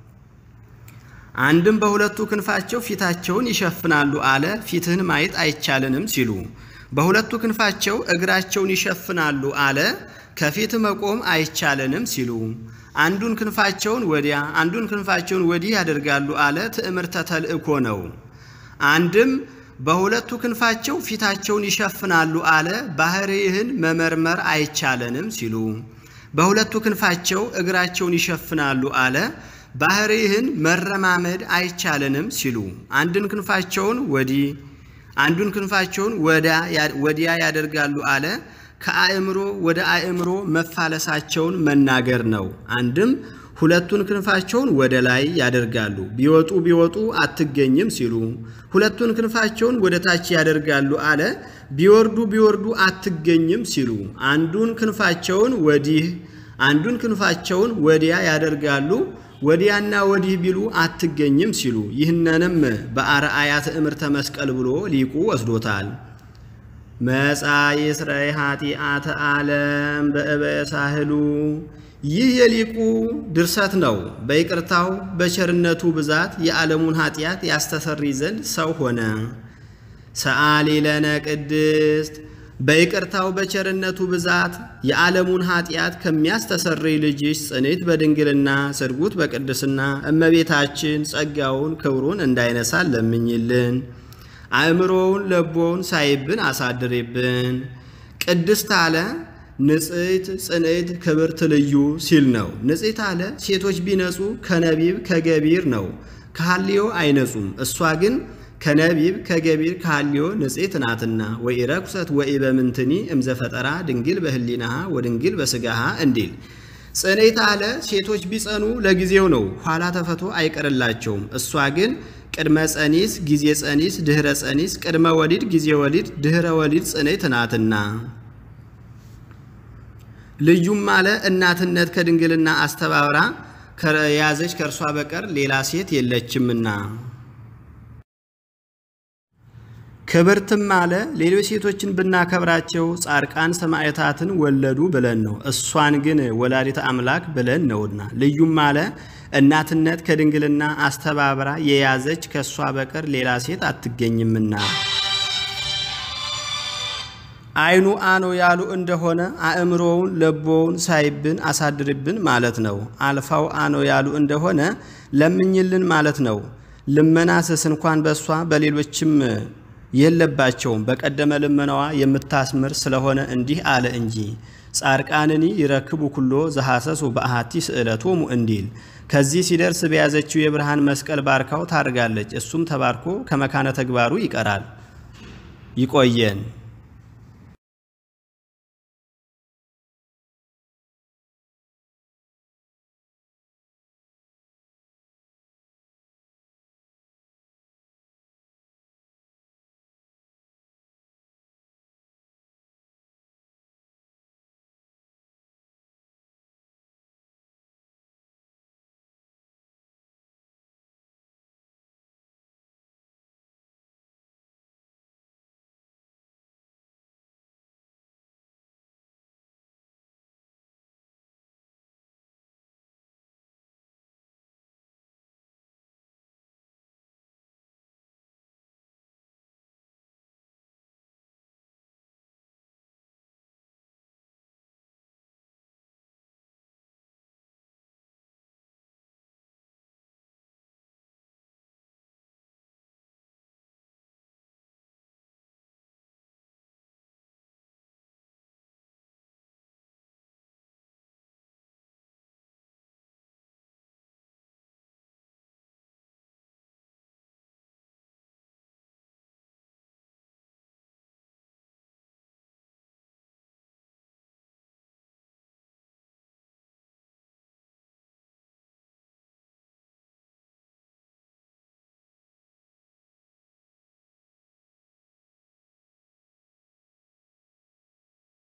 አንድም በሁለቱ ክንፋቸው ፊታቸውን ይሸፍናሉ አለ። ፊትህን ማየት አይቻልንም ሲሉ በሁለቱ ክንፋቸው እግራቸውን ይሸፍናሉ አለ። ከፊት መቆም አይቻለንም ሲሉ አንዱን ክንፋቸውን ወዲያ አንዱን ክንፋቸውን ወዲህ ያደርጋሉ አለ። ትዕምርተ ተልእኮ ነው። አንድም በሁለቱ ክንፋቸው ፊታቸውን ይሸፍናሉ አለ። ባህርይህን መመርመር አይቻለንም ሲሉ በሁለቱ ክንፋቸው እግራቸውን ይሸፍናሉ አለ። ባህርይህን መረማመድ አይቻለንም ሲሉ አንድን ክንፋቸውን ወዲህ አንዱን ክንፋቸውን ወዲያ ያደርጋሉ አለ። ከአእምሮ ወደ አእምሮ መፋለሳቸውን መናገር ነው። አንድም ሁለቱን ክንፋቸውን ወደ ላይ ያደርጋሉ፣ ቢወጡ ቢወጡ አትገኝም ሲሉ ሁለቱን ክንፋቸውን ወደ ታች ያደርጋሉ አለ። ቢወርዱ ቢወርዱ አትገኝም ሲሉ አንዱን ክንፋቸውን ወዲህ አንዱን ክንፋቸውን ወዲያ ያደርጋሉ ወዲያና ወዲህ ቢሉ አትገኝም ሲሉ ይህንንም በአርአያ ትእምርተ መስቀል ብሎ ሊቁ ወስዶታል። መጻ ይስረይ ኃጢአተ ዓለም በእበየ ሳህሉ ይህ የሊቁ ድርሰት ነው። በይቅርታው በቸርነቱ ብዛት የዓለሙን ኃጢአት ያስተሰርይ ዘንድ ሰው ሆነ። ሰአሊ ለነ ቅድስት በይቅርታው በቸርነቱ ብዛት የዓለሙን ኃጢአት ከሚያስተሰርይ ልጅሽ ጽኔት በድንግልና ስርጉት በቅድስና እመቤታችን ጸጋውን ክብሩን እንዳይነሳን ለምኝልን። አእምሮውን ለቦውን ሳይብን አሳድሬብን። ቅድስት አለ ንጽሕት ጽንዕት ክብርት ልዩ ሲል ነው። ንጽሕት አለ ሴቶች ቢነጹ ከነቢብ ከገቢር ነው፣ ከሐልዮ አይነጹም። እሷ ግን ከነቢብ ከገቢር ከሐልዮ ንጽሕት ናትና ወኢረኩሰት ወኢበምንትኒ እምዘፈጠራ ድንግል በህሊናሃ ወድንግል በስጋሃ እንዲል። ጽንዕት አለ ሴቶች ቢጸኑ ለጊዜው ነው፣ ኋላ ተፈቶ አይቀርላቸውም። እሷ ግን ቅድመ ጸኒስ ጊዜ ጸኒስ ድኅረ ጸኒስ ቅድመ ወሊድ ጊዜ ወሊድ ድኅረ ወሊድ ጽንዕት ናትና ልዩም አለ እናትነት ከድንግልና አስተባብራ ከያዘች ከእርሷ በቀር ሌላ ሴት የለችምና። ክብርትም አለ ሌሎች ሴቶችን ብናከብራቸው ጻድቃን ሰማዕታትን ወለዱ ብለን ነው። እሷን ግን ወላዲተ አምላክ ብለን ነውና። ልዩም አለ እናትነት ከድንግልና አስተባብራ የያዘች ከእሷ በቀር ሌላ ሴት አትገኝምና። አይኑ አኖ ያሉ እንደሆነ አእምሮውን ለቦውን ሳይብን አሳድርብን ማለት ነው። አልፋው አኖ ያሉ እንደሆነ ለምኝልን ማለት ነው። ልመና ስስ እንኳን በእሷ በሌሎችም የለባቸውም። በቀደመ ልመናዋ የምታስምር ስለሆነ እንዲህ አለ እንጂ ጻድቃንኒ ይረክቡ ኩሎ ዘሐሰሱ በአሐቲ ስዕለቶሙ እንዲል ከዚህ ሲደርስ በያዘችው የብርሃን መስቀል ባርካው ታርጋለች። እሱም ተባርኮ ከመካነ ተግባሩ ይቀራል። ይቆየን።